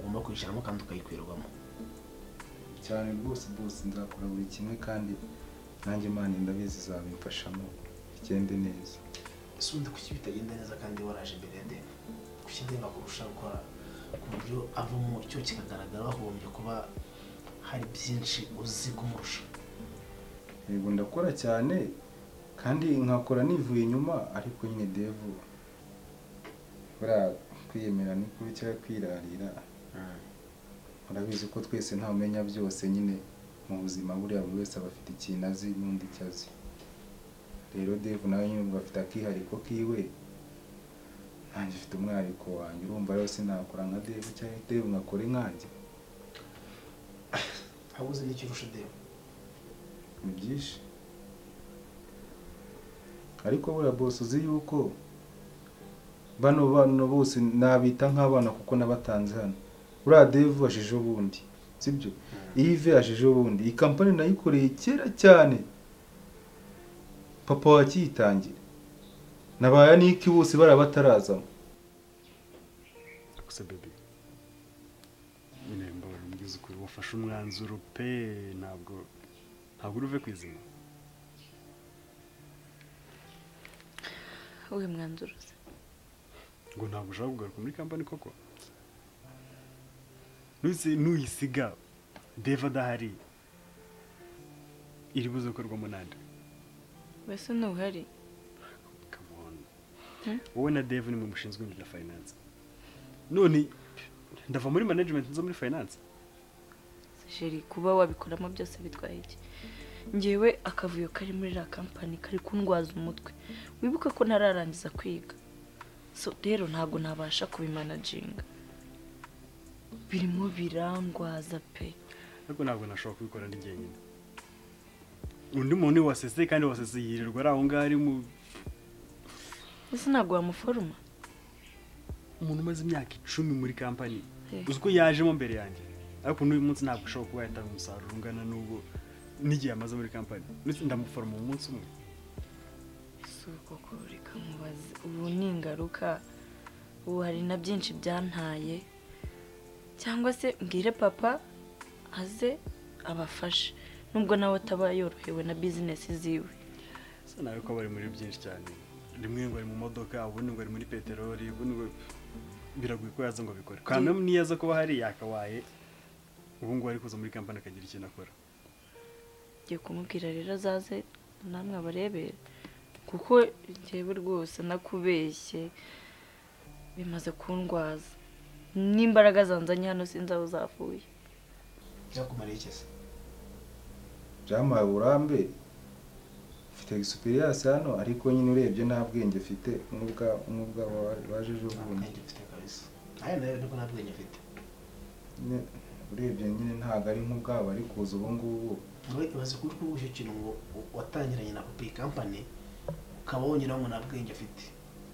ugomba kwicaramo kandi ukayikwirwamo cyane rwose bose nzakora buri kimwe kandi nanjye imana ndabizi izabimfashamo bigende neza ese ubundi kuki bitagenda neza kandi waraje imbere ya dev kuki ndeba kurusha gukora ku buryo avamo icyo kikagaragara wahombye kuba hari byinshi uzi kumurusha yego ndakora cyane kandi nkakora nivuye inyuma ariko nyine devu buriya kwiyemera ni kubi cyangwa kwirarira urabizi ko twese nta umenya byose nyine mu buzima buriya buri wese aba afite ikintu azi n'undi icyo azi rero devu nawe nyine ubwo afite akihariko kiwe nanjye afite umwariko wanjye urumva rero sinakora nka devu cyangwa devu nkakore nkanjye waba uzi n'icyo urusha dev ni byinshi ariko buriya bose uzi yuko bano bana bose nabita nk'abana kuko nabatanze hano buriya devu ashijeho ubundi sibyo ive ashijeho ubundi iyi kampani nayikoreye kera cyane papa wakiyitangira na ba yaniki bose bariya batarazamo gusa bebe nyine mbabara mbwiza ukuri wafashe umwanzuro pe ntabwo ntabwo uruve ku izima wowe mwanzuruzi ngo ntabwo ushaka kugaruka muri kampani koko nuse nuyisiga deva adahari iri buze gukorwamo nande mbese ntuhari wowe na deva ni mu mushinzwe ibintu bya finance none ndava muri management nza muri finance jeri kuba wabikoramo byose bitwaye iki ngewe akavuyo kari muri iriya kampani kari kundwaza umutwe wibuka ko ntararangiza kwiga so rero ntabwo nabasha kubimanaginga birimo birangwaza pe ariko ntabwo nashobora kubikora ndi jyenyine undi muntu ni wasese kandi wasese yirirwa ari aho ngaho ari mu ese ntabwo wamuforoma umuntu umaze imyaka icumi muri kampani Eh. uzi ko yajemo mbere yanjye ariko n'uyu munsi ntabwo ushobora kuba yatanga umusaruro ungana n'ubwo n'igihe yamaze muri kampani ndetse ndamuforoma mu munsi umwe si uko koko reka mubaze ubu ni ingaruka ubu hari na byinshi byantaye cyangwa se mbwire papa aze abafashe nubwo nawe ataba yorohewe na bizinesi ziwe bisa nawe ko bari muri byinshi cyane rimwe ngo ari mu modoka ubundi ngo ari muri peteroli ubundi ngo biragoye ko yaza ngo abikore kandi niyo aza kuba hari yakabaye ubu ngubu ari kuza muri kampani akagira ikintu akora ngiye kumubwira rero azaze namwe abarebere kuko njyewe rwose nakubeshye bimaze kundwaza n'imbaraga zanzanye hano sinzi aho zavuye byakumariye iki se byamuhaye uburambe mfite egisipiriyasi hano ariko nyine urebye nta bwenge mfite n'ubwa n'ubwa waje ejo bundi nawe nawe niko nta bwenge mfite urebye nyine ntabwo ari nk'ubwabo ari kuza ubu ngubu wowe ibaze kuri kuba icyo kintu ngo watangiranye na kopi kampani ukaba wongeraho ngo nta bwenge afite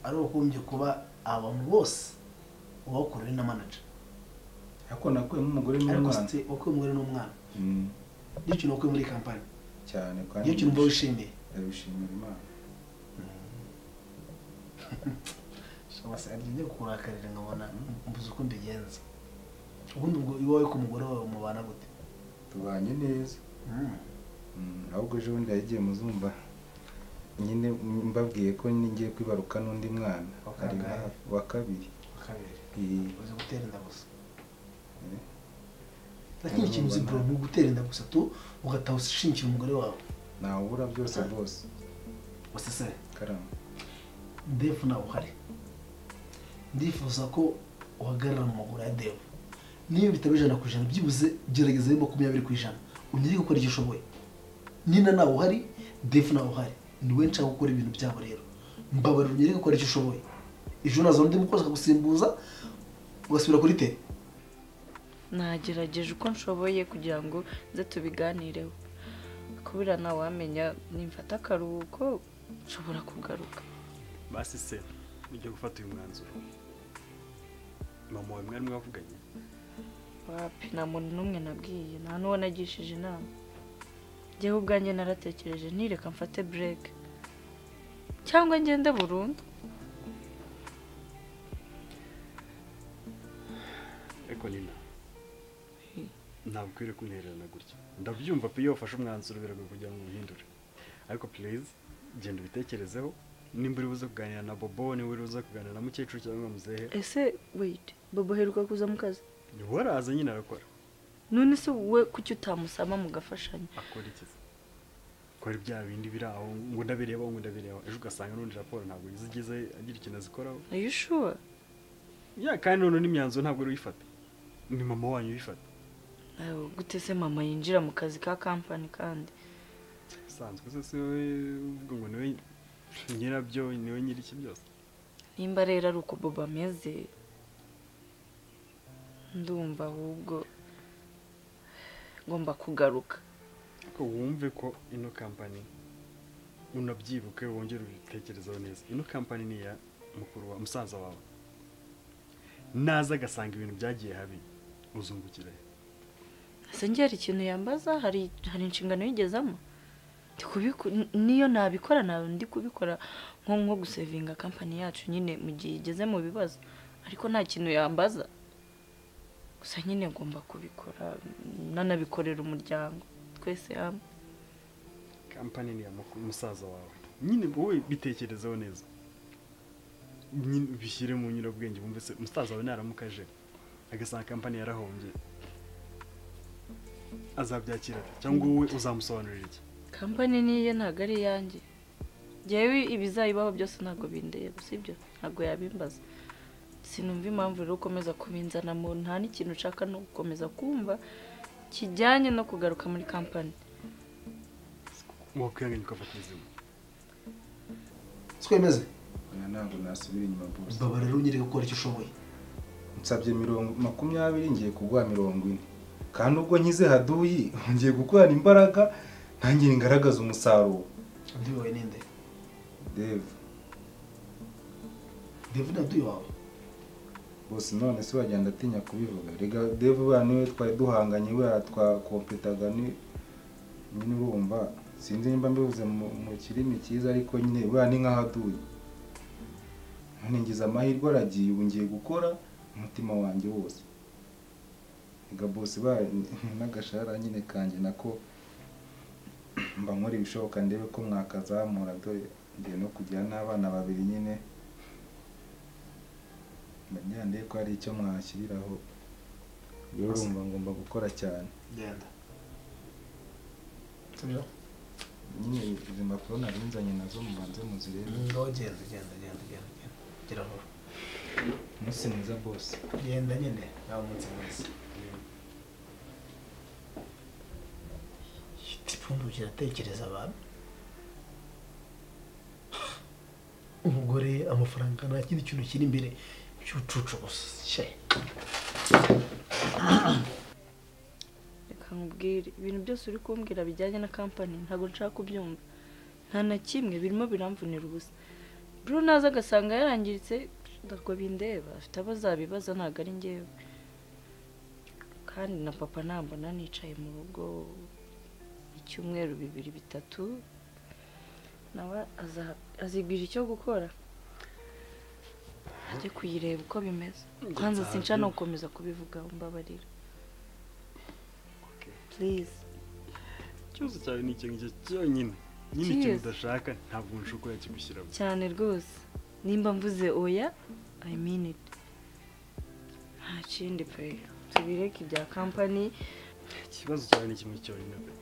ari ukumbye kuba abantu bose uba wakorera na manager ariko nakuyemo umugore n'umwana ariko wakuye umugore n'umwana niyo kintu wakuye muri kampani cyane kandi niyo kintu uba wishimiye ndabishimira imana shaba se agiye kurakarira nkabona mbuze uko mbigenza ubundi ubwo iwawe ku mugore wawe mubana gute tubanye neza ahubwo ejo bundi yagiye muzumva nyine mbabwiye ko ngiye kwibaruka n'undi mwana wa kabiri uzi gutera inda gusa ntakindi kintu uzi bro ni ugutera inda gusa tu ugataha ushingira umugore wawe ntawubura byose rwose wasesere karamba devu nawe uhari ndifuza ko uhagarara mu maguru ya devu niba bitaba ijana ku ijana byibuze gerageza makumyabiri ku ijana unyere gukora icyo ushoboye nina nawe uhari defu nawe uhari ni wowe nshaka gukora ibintu byabo rero mbabarira unyere gukora icyo ushoboye ejo nazana undi mukozi akagusimbuza ugasubira kuri te nagerageje uko nshoboye kugira ngo nze tubiganireho kubera nawe wamenya nimfata akaruhuko nshobora kugaruka basi se ujya gufata uyu mwanzuro mama wawe mwari mwavuganye wapi nta muntu n'umwe nabwiye nta n'uwo nagishije inama njyewe ubwanjye naratekereje ntireka mfate bureke cyangwa ngende burundu ariko nina ntabwo ukwiriye kumwihererana gutya ndabyumva pe iyo wafashe umwanzuro biragoye kugira ngo uhindure ariko purize genda ubitekerezeho nimba uri buze kuganira na bobo niba uri buze kuganira na mukecuru cyangwa muzehe ese weyiti bobo heruka kuza mu kazi waraza nyine arakora none se wowe kuki utamusaba mugafashanya akora iki se akora bya bindi biri aho ngo ndabirebaho ngo ndabirebaho ejo ugasanga n'undi raporo ntabwo yizigeze agira ikintu azikoraho ayishuwa ya kandi noneho n'imyanzuro ntabwo ari uyifata ni mama wanyu uyifata gute se mama yinjira mu kazi ka kampani kandi bisanzwe se si wowe uvuga ngo niwe nyirabyo niwe nyiri iki byose nimba rero ari uko bobo ameze ndumva ahubwo ngomba kugaruka ariko wumve ko ino kampani unabyibuke wongere ubitekerezeho neza ino kampani ni iya mukuru wa musaza wawe naza agasanga ibintu byagiye habi uzungukire ese njye hari ikintu yambaza hari hari inshingano yigezamo niyo nabikora nawe ndi kubikora nko nko gusevinga kampani yacu nyine mu gihe igeze mu bibazo ariko nta kintu yambaza gusa nyine ngomba kubikora nanabikorera umuryango twese hamwe kampani ni iya musaza wawe nyine wowe bitekerezeho neza bishyire mu nyurabwenge wumve se umusaza wawe naramukaje agasanga kampani yarahombye azabyakira cyangwa wowe uzamusobanurira iki kampani niyo ntabwo ari iyanjye ngewe ibizayibaho byose ntabwo bindeba sibyo ntabwo yabimbaza sinumva impamvu rero ukomeza kubinzanamo nta n'ikintu ushaka no gukomeza kumva kijyanye no kugaruka muri kampani wakwihanganye ugafata ubuzima twemeze ntabwo nasubira inyuma rwose mbabara rero unyere gukora icyo ushoboye nsabye mirongo makumyabiri ngiye kuguha mirongo ine kandi ubwo nkize haduyi ngiye gukorana imbaraga ntange ngaragaza umusaruro undi wawe ni nde devu devu ni undi wawe bose none si wagenda atinya kubivuga rega devu buriya niwe twari duhanganye buriya twakompetaga nyine urumva sinzi nimba mbivuze mu kirimi cyiza ariko nyine buriya ni nk'aho aduye ngize amahirwe aragiye ubu ngiye gukora umutima wanjye wose reka bose ba n'agashahara nyine kanjye nako mba nkora ibishoboka ndebe ko mwakazamura dore ngiye no kugira n'abana babiri nyine ndagira ndebe ko hari icyo mwashyiriraho rero urumva ngomba gukora cyane genda nyine izi mpapuro nari nzanye nazo mubanze muzirebe genda genda genda genda gira aho umunsi mwiza bose genda nyine nawe umunsi mwiza ipfundo kiratekereza abantu umugore amafaranga nta kindi kintu kiri imbere cy'ubucucu gusa shay reka nkubwire ibintu byose uri kumbwira bijyanye na kampani ntabwo nshaka kubyumva nta na kimwe birimo biramvunira ubusa bro naza agasanga yarangiritse ntabwo bindeba afite abo azabibaza ntabwo ari ngewe kandi na papa nambona nicaye mu rugo icyumweru bibiri bitatu nawe azigwira icyo gukora ajye kuyireba uko bimeze kwanza sinca no gukomeza kubivuga mbabarira purize ikibazo cyawe ni icyo ngicyo cyonyine nyine ikintu udashaka ntabwo nshobora kuba yakigushyiramo cyane rwose nimba mvuze oya i mean it nta kindi pe tubireke ibya kampani ikibazo cyawe ni kimwe cyonyine pe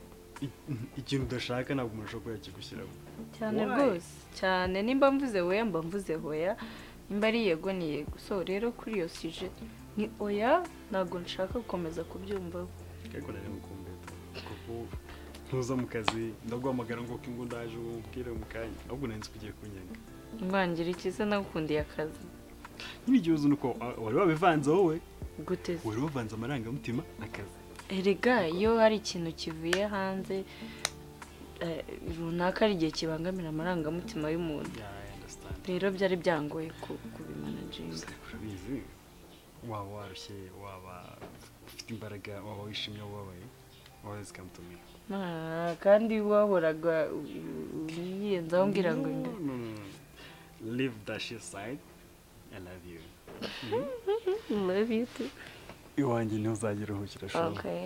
ikintu udashaka ntabwo umuntu ashobora kuba yakigushyiramo cyane rwose cyane nimba mvuze oya mba mvuze oya nimba ari yego ni yego so rero kuri iyo sije ni oya ntabwo nshaka gukomeza kubyumvaho ariko nari mukumbeta kuko ntuza mu kazi ndaguhamagara ngo ngo ndaje umubwire mu kanya ahubwo nari nzi ko ugiye kunyenga ngangira ikiza nagukundiye akazi nyine igihuzo ni uko wari wabivanze wowe gute se wari wavanze amarangamutima akazi erega iyo hari ikintu kivuye hanze runaka hari igihe kibangamira amarangamutima y'umuntu rero byari byangoye kubimanajinga urabizi waba warushye waba ufite imbaraga waba wishimye wababaye waba uzi kamutumye kandi wahoraga yiyenzaho ngira ngo inda live that shit side i love you love you too iwanjye ntuzagira uhukira shuri okay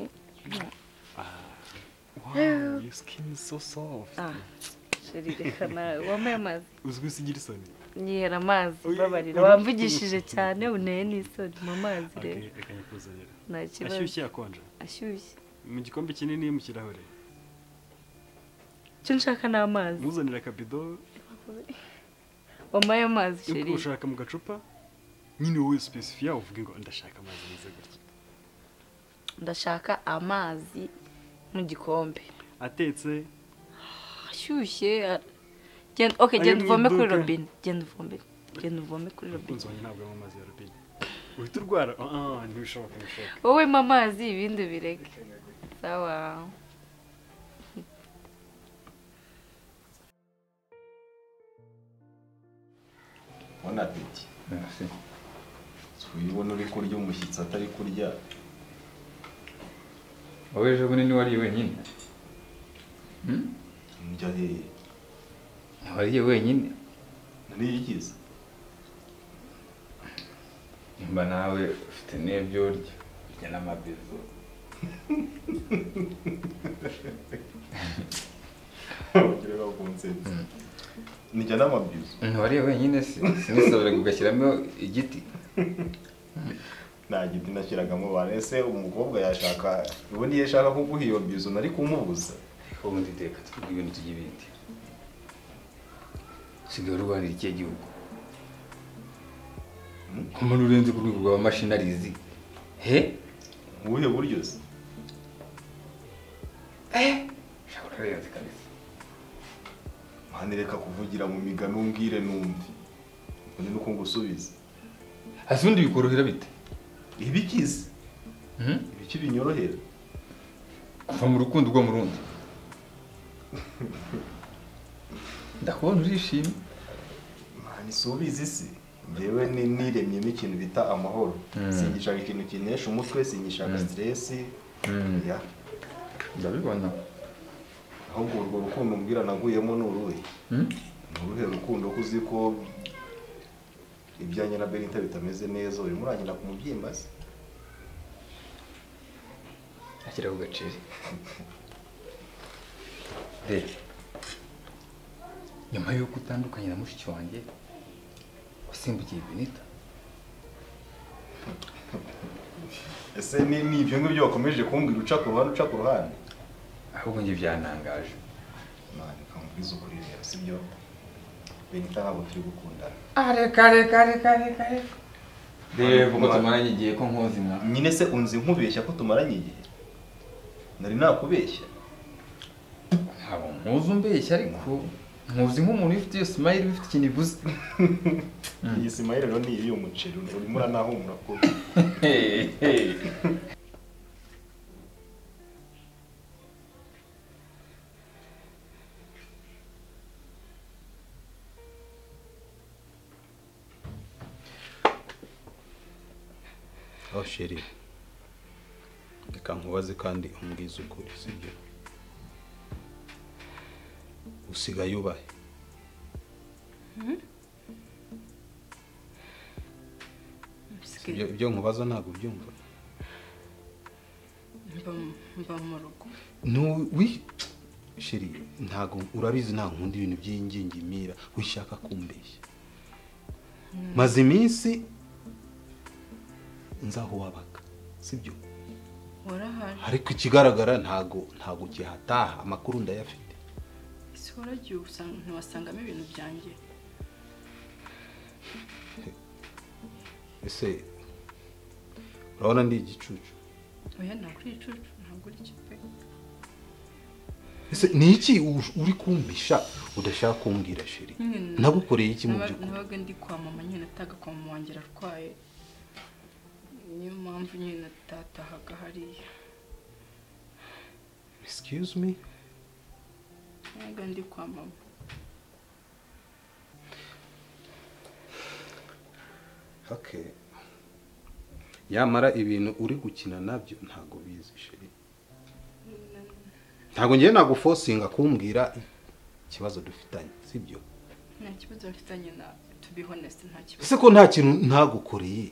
wow your skin is so soft ah shuri reka nawe wambaye amazi uzwi usigira isoni yera amazi babarira wamvugishije cyane uneye n'isoni mu mazi rero reka nyakuzanira nta kibazo ashyushye akonje ashyushye mu gikombe kinini mu kirahure icyo nshaka ni amazi muzanira akabido wambaye amazi yuko sheri ushaka mu gacupa nyine wowe specifiya uvuge ngo ndashaka amazi meza gutya ndashaka amazi mu gikombe atetse ashyushye a- genda okay Ayo genda mu uvome kuri iduka. robine genda uvome genda uvome kuri robine umukunzi wanjye ntabwo anywa amazi ya robine uhita urwara ah ah, ntibishoboka ntibishoboka wowe mpa amazi ibindi bireke sawa bona apeti ubibona uri kurya umushyitsi atari kurya wowe ejo bundi ntiwariye wenyine njya hehe wariye wenyine nariyigize mba nawe ufite n'ibyo urya urya n'amabizo abagore bakunsenze nijya n'amabizu ntiwariye wenyine se sinisabiraga ugashyiramo igiti nta giti nashyiragamo bane se umukobwa yashaka ubundi iyo ashaka kuguha iyo bizu nari kumubuza ariko ubundi reka tuvuge ibintu tujya ibindi usigaye urwanira ikihe gihugu nk'umuntu urenze ku rwego rwa mashinarizi he mu buhe buryo se ushobora kurenze kabisa mwana reka kuvugira mu migani umbwire numve ubundi nuko ngusubiza hasi ubundi bikorohera bite ibikize Mhm. ibiki binyorohera kuva mu rukundo ugwa mu rundi ndakubona urishimye mwana isubiza isi njyewe ni- niremyemo ikintu bita amahoro Mm. singishaka ikintu kinesha umutwe singishaka Mm. siteresi Mm. ya ndabibona ahubwo urwo rukundo umbwira naguyemo ni uruhe Mm? ni uruhe rukundo ko uzi ko ibya nyina berinta bitameze neza urimo uranyira ku mubyimba se ashyira ku gaceri reba nyuma y'uko utandukanye na mushiki wanjye wasimbukiye benita ese ni ni ibyo ngibyo wakomeje kumbwira uca ku ruhande uca ku ruhande ahubwo njye byantangaje none ukamubwiza ukuri rero si byo benita ntabwo turi gukundana Ah, reka reka reka reka reka reba uko tumaranye igihe ko nkoze inka nyine se unzi nkubeshya ko tumaranye igihe nari nakubeshya ntabwo nkuzi umbeshya ariko nkuzi nk'umuntu ufite iyo simayiri ufite ikintu ivuze iyi simayiri rero ni iy'umuceri urimo uranahumura kubi aho sheri reka nkubaze kandi umbwize ukuri sibyo usigaye ubahe Sibyo, ibyo nkubaza ntabwo ubyumva mba mu rugo ntuwi sheri ntabwo urabizi nta nkunda ibintu by'ingingimira wishaka kumbeshya maze iminsi nzaho wabaga sibyo warahaje ariko ikigaragara ntago ntago ugihataha amakuru ndayafite ese waragiye usanga ntiwasangamo ibintu byanjye ese urabona ndi igicucu oya ntabwo uri icucu ntabwo uri icyo pe ese ni iki u- uri kumpisha udashaka kumbwira sheri Nyine- nagukoreye iki mu naba- by'ukuri nabaga ndi kwa mama nyine nataga kwa mama wanjye ararwaye niyo mpamvu nyine natatahaga hariya excuse me nabaga ndi kwa mama okay yamara ibintu uri gukina nabyo ntago bizi sheri ntago ngiye nagufosinga kumbwira ikibazo dufitanye sibyo nta kibazo mfitanye na to be honest nta kibazo ese ko nta kintu ntagukoreye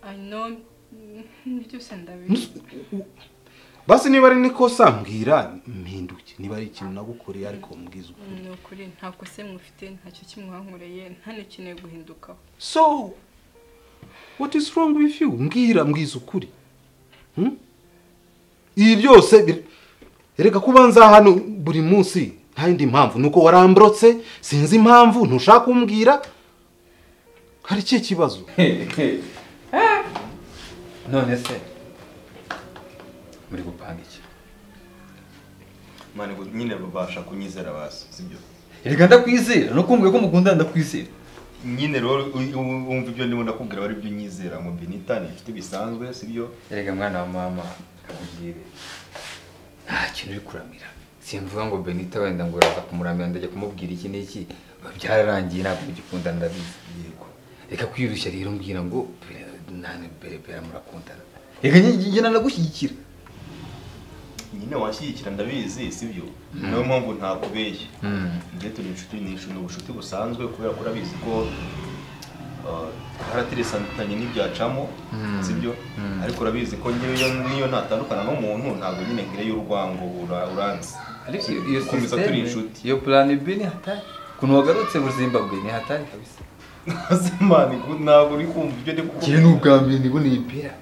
i know mm, byose ndabizi basi niba ari nikosa mbwira mpinduke niba ari ikintu nagukoreye ariko mbwiza ukuri ni ukuri nta kosa mwufite ntacyo kimwankoreye nta n'ikeneye guhindukaho so what is wrong with you mbwira mbwiza ukuri Hmm? ibi byose bir- erega kuba nza hano buri munsi nta yindi mpamvu nuko waramburotse sinzi impamvu ntushaka kumbwira hari ikihe kibazo none se muri gupanga iki mane ngo nyine babasha kunyizera basi sibyo reka ndakwizera no kumbwira ko mukundana ndakwizera nyine rero u- u- wumva ibyo ndimo ndakubwira bari byo nyizera mu benita ni inshuti bisanzwe sibyo erega mwana wa mama kakubwire nta kintu uri kuramira simvuga ngo benita wenda ngo uraza kumuramira ndajya kumubwira iki n'iki biba byararangiye ntabwo mugikundana ndabizi yego reka kwirushya rero mbwira ngo nani bera murakundana reka njye nanagushyigikira nyine washyigikira ndabizi sibyo niyo mpamvu ntakubeshya njye turi inshuti ni inshuti ni ubucuti busanzwe kubera ko urabizi ko uh, twarateresantanye n'ibyacamo Mm. sibyo ariko urabizi ko njyewe iyo ngiyo natandukana n'umuntu ntabwo nyine ngireyo urwango ura- uranzi ariko iyo- iyo Dukomeza turi sisiteme inshuti iyo purani b ni hatari ukuntu wagarutse muri zimbabwe ni hatari kabisa mani ntabwo uri kumva ibyo ndi njyewe ni ubwa mbere ndiboneye ibera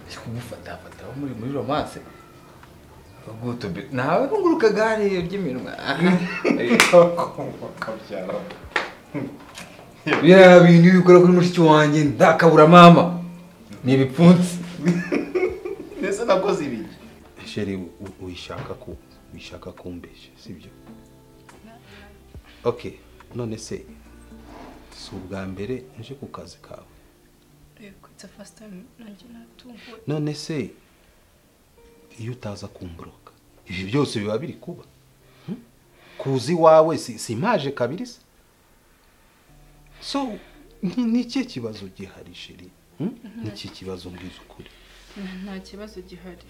ari kumufata aho muri muri romance ubwo tubi nawe bunguruka gare ry'iminwa biriya bintu iyo ukora kuri mushiki wanjye ndakabura mama ni ibipfunsi mbese nakoze ibi sheri u- u- uyishaka ku uyishaka kumbeshya sibyo okay none se si ubwa mbere nje ku kazi kawe yego it's the first time nanjye natunguwe none se iyo utaza kumburoka ibi byose biba biri kuba Hmm? kuza iwawe si si imaje kabiri se so ni ni ikihe kibazo gihari sheri Hmm? ni iki kibazo mbwiza ukuri Nta- nta kibazo gihari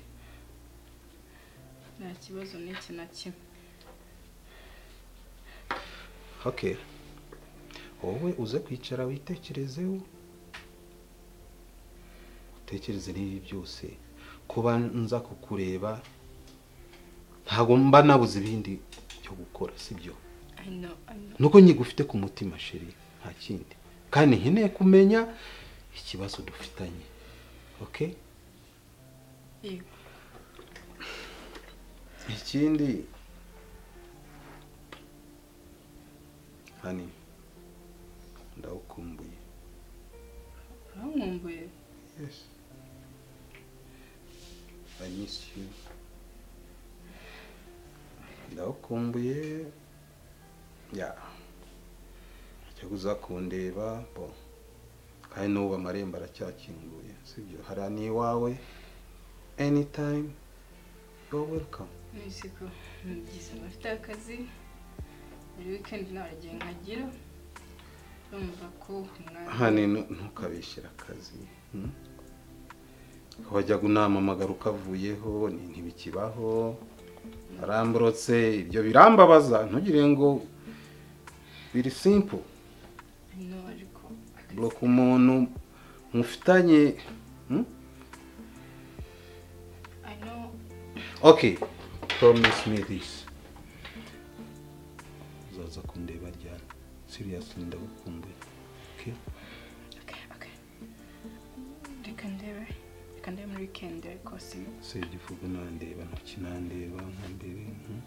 nta kibazo n'iki na kimwe okay wowe uze kwicara witekerezeho utekereze n'ibi byose kuba nza kukureba ntabwo mba nabuze ibindi byo gukora sibyo nuko nkigufite ku mutima sheri nta kindi kandi nkeneye kumenya ikibazo dufitanye oke ikindi hani ndawukumbuye uramwumbuye Yes. I miss you. Ndakumbuye. Ya. Cyo kuzakundeba bo. Kandi n'ubu amarembo aracyakinguye, sibyo? Hari n'iwawe. Anytime. You're welcome. niziko ngize abafite akazi buri wikendi nawe aragiye nkagira urumva ko umwanya hano ntukabishyira akazi hmm? wajyaga unamamagara ukavuyeho ni- ntibikibaho aramburotse ibyo birambabaza ntugire ngo biri simple hino ariko bloka umuntu mufitanye hmm? I know okay promise me this uzaza kundeba ryari seriously ndagukumbuye okay reka ndebe reka ndebe muri wikendi ariko sima se igifugu nandeba ntoki nandeba nka mbere hmm?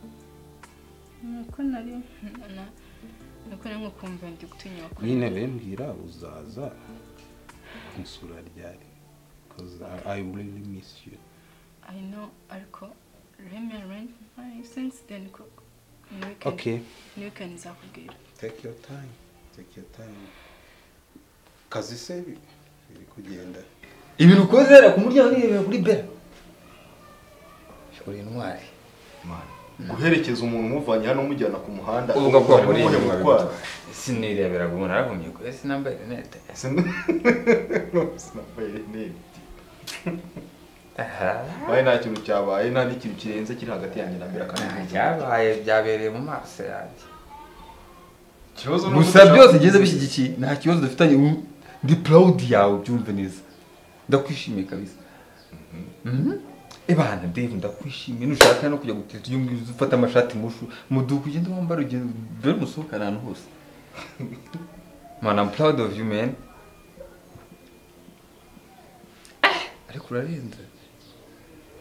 nuko nari na- nuko nari nkukumva ndi gutinya wakora nyine bembwira uzaza kunsura ryari because I, I really miss you I know ariko remember my sense then ko ni weekend Okay. ni weekend nzakubwira take your time take your time kazi se bi- biri kugenda ibintu ukozera ku muryango nirebera kuri bera uri intwari guherekeza umuntu umuvanye hano umujyana ku muhanda uvuga ko umutwara wakuriye umuhe mu gutwara. sinireberaga umuntu arahumye ko ese nambaye rinete sinambaye rinete bayi nta kintu cyabaye nta n'ikintu kirenze kiri hagati yanjye na mbere kandi cyabaye byabereye mu maso yanjye ikibazo ni uko gusa udashaka- byose bigeze bishyigikiye nta kibazo dufitanye ubu ndi purawudi yawe byumve neza ndakwishimiye kabisa ebana dave ndakwishimiye nushaka no kujya gutera uyu nguyu uze ufate amashati mushu muduka ugende wambara ugende dore musohokane ahantu hose man i'm proud of you man Ah, ariko urarenze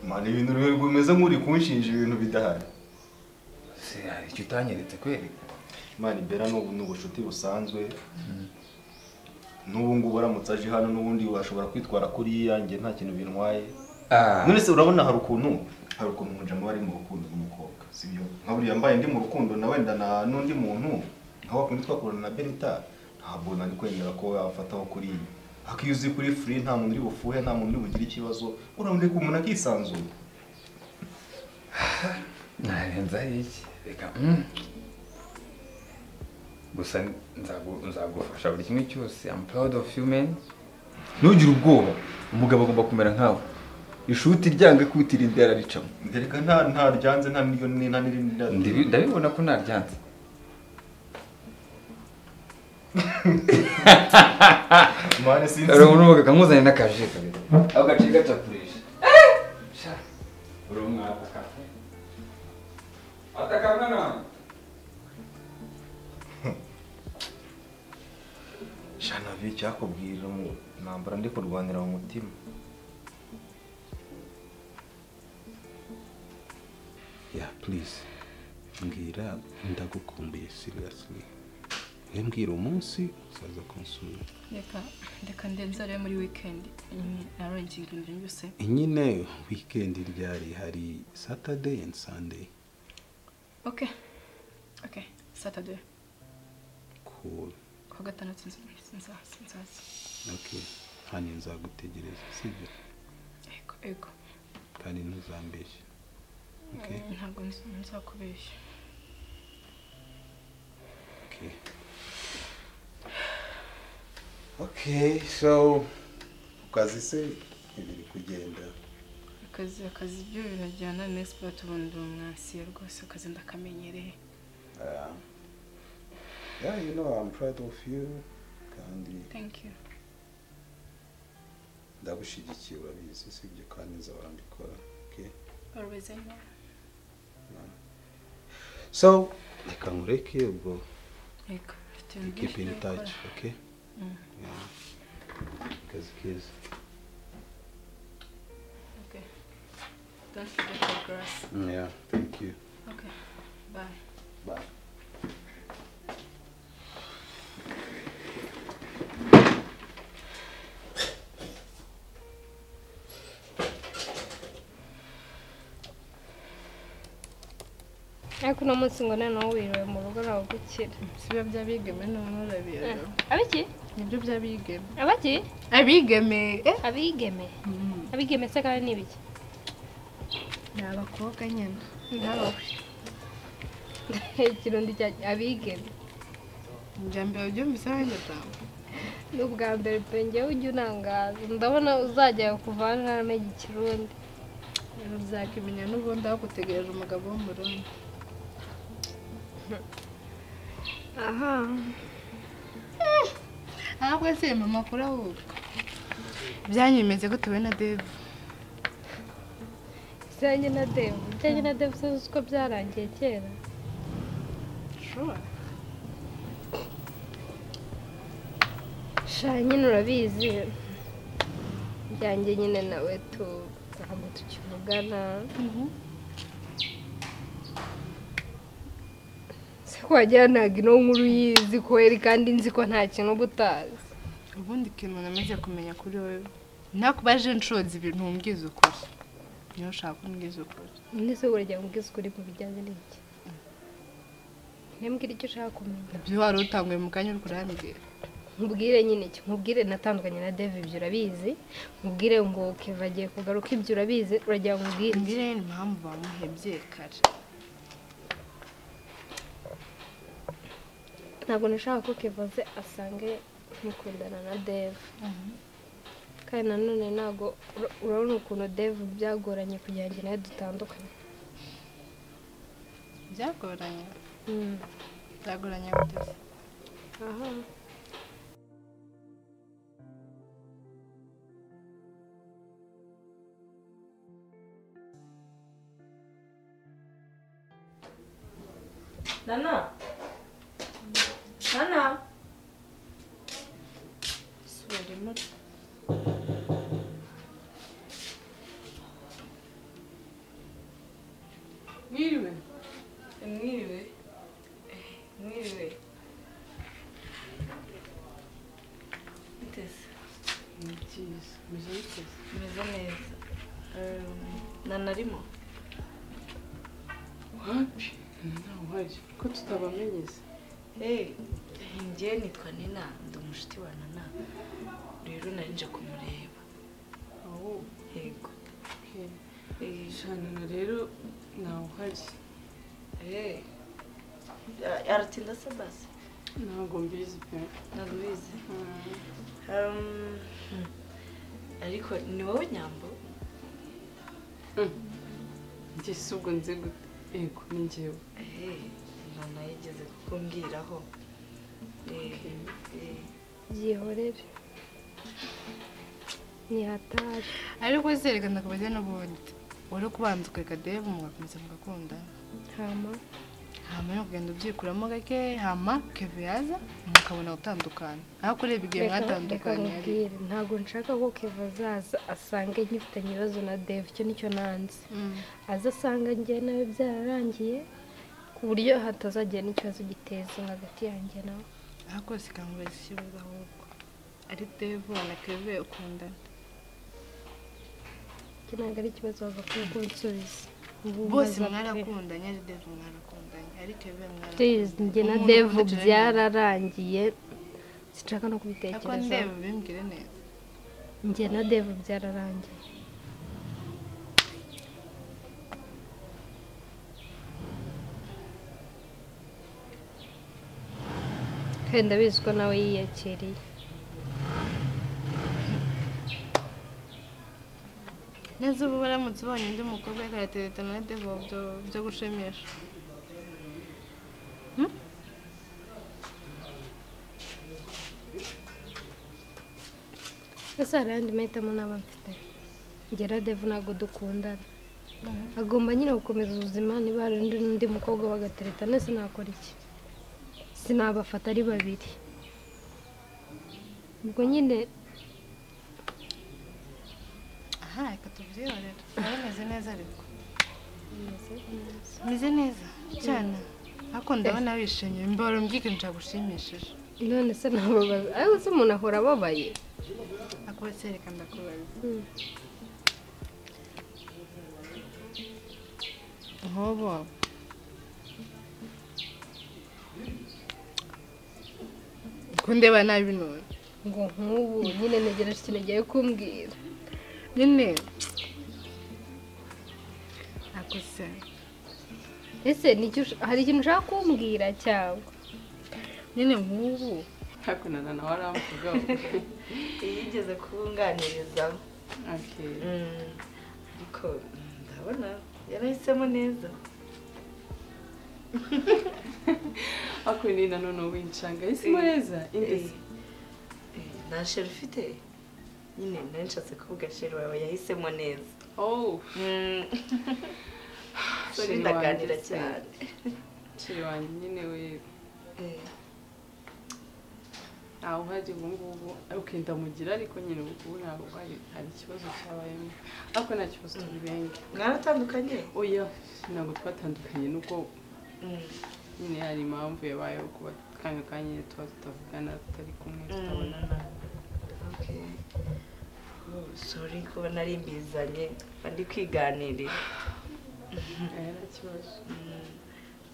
Mana, ibintu rero bimeze nk'uri kunshinja ibintu bidahari se hari icyo utanyeretse kweri imana ibera n'ubu ni ubucuti busanzwe n'ubu ngubu aramutse aje hano n'ubundi washobora kwitwara kuri yanjye nta kintu bintwaye Ah. none se urabona hari ukuntu hari ukuntu nkunja aba ari mu rukundo n'umukobwa si byo nka buriya mbaye ndi mu rukundo na wenda na n'undi muntu nka wakundi twakorana na benita ntabwo nari kwemera ko wafataho kuri iyi ariko iyo uzi kuri furi nta muntu uri bufuhe nta muntu uri bugire ikibazo urabona ko umuntu akisanzura narenza iki reka gusa nzagu- nzagufasha buri kimwe cyose i'm proud of you man ntugire ubwoba umugabo agomba kumera nkawe ishuti ryanga kwitira inda yararicamo reka nta nta ryanze nta n'iryo ni- nta n'irindi ryanze. Ndibi- ndabibona ko naryanze Mane sinzi. hari umuntu uvuga kamuzanye n'akaje kabiri ako gace gacakurisha uri umwana atakamwa nawe shanavi cyakubwira mu ntambara ndi kurwanira mu mutima yeah please mbwira ndagukumbuye seriously mbwira umunsi uzaza kunsura reka reka ndenze rero muri weekend narongera ibintu byose nyine weekend ryari hari saturday and sunday okay okay saturday cool ku wa gatandatu nza- nzaza nzaza okay hano nzagutegereza sibyo yego yego kandi ntuzambeshye okay ntabwo nz- nzakubeshya Okay. Okay, so ukazi se ibiri kugenda. akazi akazi byo birajyana mesipati ubundi uwo mwasiye rwose akazi ndakamenyereye Ah, Yeah, you know, I'm proud of you kandi Thank you. ndagushyigikiye urabizi sibyo kandi nzahora mbikora okay Always I know. so reka nkureke ubwo Yego, mfite ibintu byinshi keep in byo touch gukora. okay Mm. Yeah. akazi keza Okay. Don't forget the grass. yeah thank you Okay. Bye. bye ariko uno munsi ngo noneho wiriwe mu rugo nawe gukira siba by'abigeme noneho urabira abiki nibyo by'abigeme abaki abigeme abigeme abigeme se kandi ni ibiki ni abakobwa nyine nawe ikirundi cya abigeme njya mbere ubyumvise nanjye tawe ni ubwa mbere pe njyewe ujya unangaza ndabona uzajya kuva hano ntamenya ikirundi ibintu byakimenya n'ubundi aho gutegereje umugabo wo mu rundi aha ntabwo se mama kuri ubu byanyemeze ko tuwe na deve ibijyanye na devu ibijyanye na devu se uzi ko byarangiye kera sha nyine urabizi ibyanjye nyine nawe tu ntabwo tukivugana se ko wagira ntabwo ino nkuru uyizi ko yari kandi nzi ko nta kintu uba utazi ubundi ikintu namaze kumenya kuri wowe nakubaje nshoza ibintu mbwiza ukuri niyo ushaka ko mbwiza ukuri undi se burya mbwiza ukuri mu bijyanye n'iki ntembwire icyo ushaka kumenya ibyo wari utanguye mu kanya uri kurambwira nkubwire nyine iki nkubwire natandukanye na Dave ibyo urabizi nkubwire ngo Keva agiye kugaruka ibyo urabizi uragira ngo ubwire mbwire impamvu bamuhebye kare ntabwo nashaka ko Keva aze asange mukundana na Dave kandi nanone ntabwo ura- urabona ukuntu Dave byagoranye kugira ngo nawe dutandukane byagoranye Mm. byagoranye gute se aha Nana. Nana. Sorry, much. Mwiriwe. Mwiriwe. Eh, Mwiriwe. Mutesi. Ni cyiza. Meze mutesi. Meze neza. Um, Nana arimo? wapi ntawuhari ko tutabamenyeze njye nitwa nina ndi umushuti wa nana rero nari nje kumureba yego shana rero ntawuhari aratinda se basi ntabwo mbizi pe ntabwo ubizi Um, ariko ni wowe nyambo njye si ubwo nzi gute yego ni njyewe Eh, nana yigeze kukumbwiraho Eh, eh. byihorere ntihatari ariko sereka ndakubajya n'ubundi wari kubanza ukareka deve mugakomeza mugakundana hama hama no kugenda ubyikuramo gake hama keve yaza mukabona gutandukana aho kureba igihe Reka- reka mwatandukanye ari nkubwire, ntabwo nshaka ko keva azaza asange ngifitanye ibibazo na deve icyo nicyo nanze aza asanga njye nawe byararangiye ku buryo hatazagira n'ikibazo giteza hagati yanjye nawe ariko sikamubaza ikibazo ahubwo ari deve na keve ukundana iki ntabwo ari ikibazo bagakwiye kunsubiza Ubu bose umaze pe. mwarakundanye ari deve mwarakundanye ari keve Please, njye na deve byararangiye sinshaka ariko no ndebe kubitekerezaho bimbwire neza njye na deve byararangiye kandi ndabizi ko nawe yiyakiriye neza ubu baramutse ubonye undi mukobwa yakarateretana na deve byo gushimisha ese hari ayandi mahitamo naba mfite ngera devu ntabwo dukundana agomba nyine gukomeza ubuzima niba hari undi n'undi mukobwa bagatereta nese nakora iki sinabafata ari babiri ubwo nyine aha reka tubyirebere nawe meze neza ariko meze neza cyane ariko ndabona wishimye imboro mbyiganira gushimishije none se ntababaza ariko se umuntu ahora ababaye akubise reka ndakubaza nkobo kundeba nabi none ngo nk'ubu nyine ntegereje ikintu agiye kumbwira nyine akuse ese ni icyo ush- hari ikintu ushaka kumbwira cyangwa nyine nk'ubu hakunana nawe aramvugaho yigeze kubunganirizamo Mm, ariko ndabona yarahisemo neza ariko ni na none wincanga isimo neza Eh, eh, nta sheri ufite nyine nari nshatse kuvuga sheri wawe yahisemo neza Mm. Sorry, Sheri ndaganira wanjye se. cyane ciri wanjye nyine we ntawe uhajya ubu ngubu ukenda mugira ariko nyine ubu ngubu ntabwo hari hari ikibazo cyabayemo ariko nta kibazo turi benshi mwaratandukanye oya ntabwo twatandukanye nuko nyine hari impamvu yabayeho kuba kanya kanya nyine tuba tutavugana tutari kumwe tutabonana Oh, sorry kuba nari mbizanye mba ndi kwiganirira Eh, nta kibazo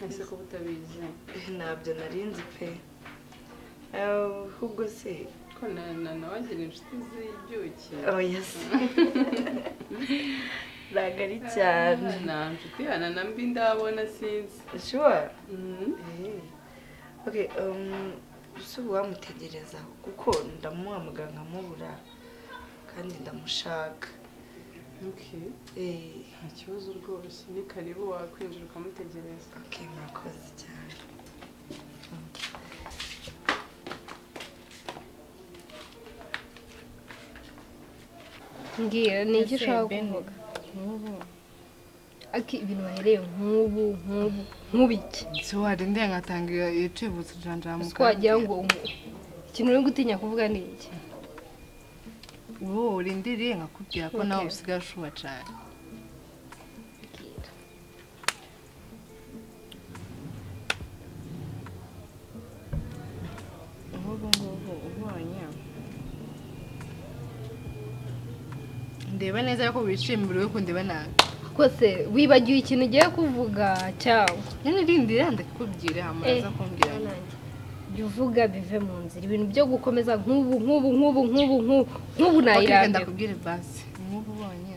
ese kuba utabizi ntabyo narinzi pe Eh, ahubwo se ko na na- nawe agira inshuti z'ibyuki oya se ntabwo ari cyane nta nshuti yana na mbi ndabona sinzi Sure. Eh. Okay, um so wamutegereza kuko ndamuha muganga mubura kandi ndamushaka. Okay. Eh, nta kibazo rwose ni karibu wakwinjira ukamutegereza okay, murakoze cyane. mbwira ni icyo Ese ushaka Ben, kuvuga aki ibintu wahereye nk'ubu nk'ubu nk'ubu iki si warindiye ngatanga icibutso janjara mu ese wagira ngo umu- ikintu uri gutinya kuvuga ni iki wowe urindiriye nkakubwira ko nawe Okay. usigaye ushuba cyane nk'ubu ngubu ubonye ndeba neza ariko wishimira uri kundeba nabi rwose wibagiwe ikintu ugiye kuvuga cyangwa nyine rindira ndakubwira amaza Eh, kumbwira jya uvuga bive mu nzira ibintu byo gukomeza nk'ubu nk'ubu nk'ubu nk'ubu nk'ubu nk'ubu Ok, nayirambiwe ndakubwira basi nk'ubu ubonye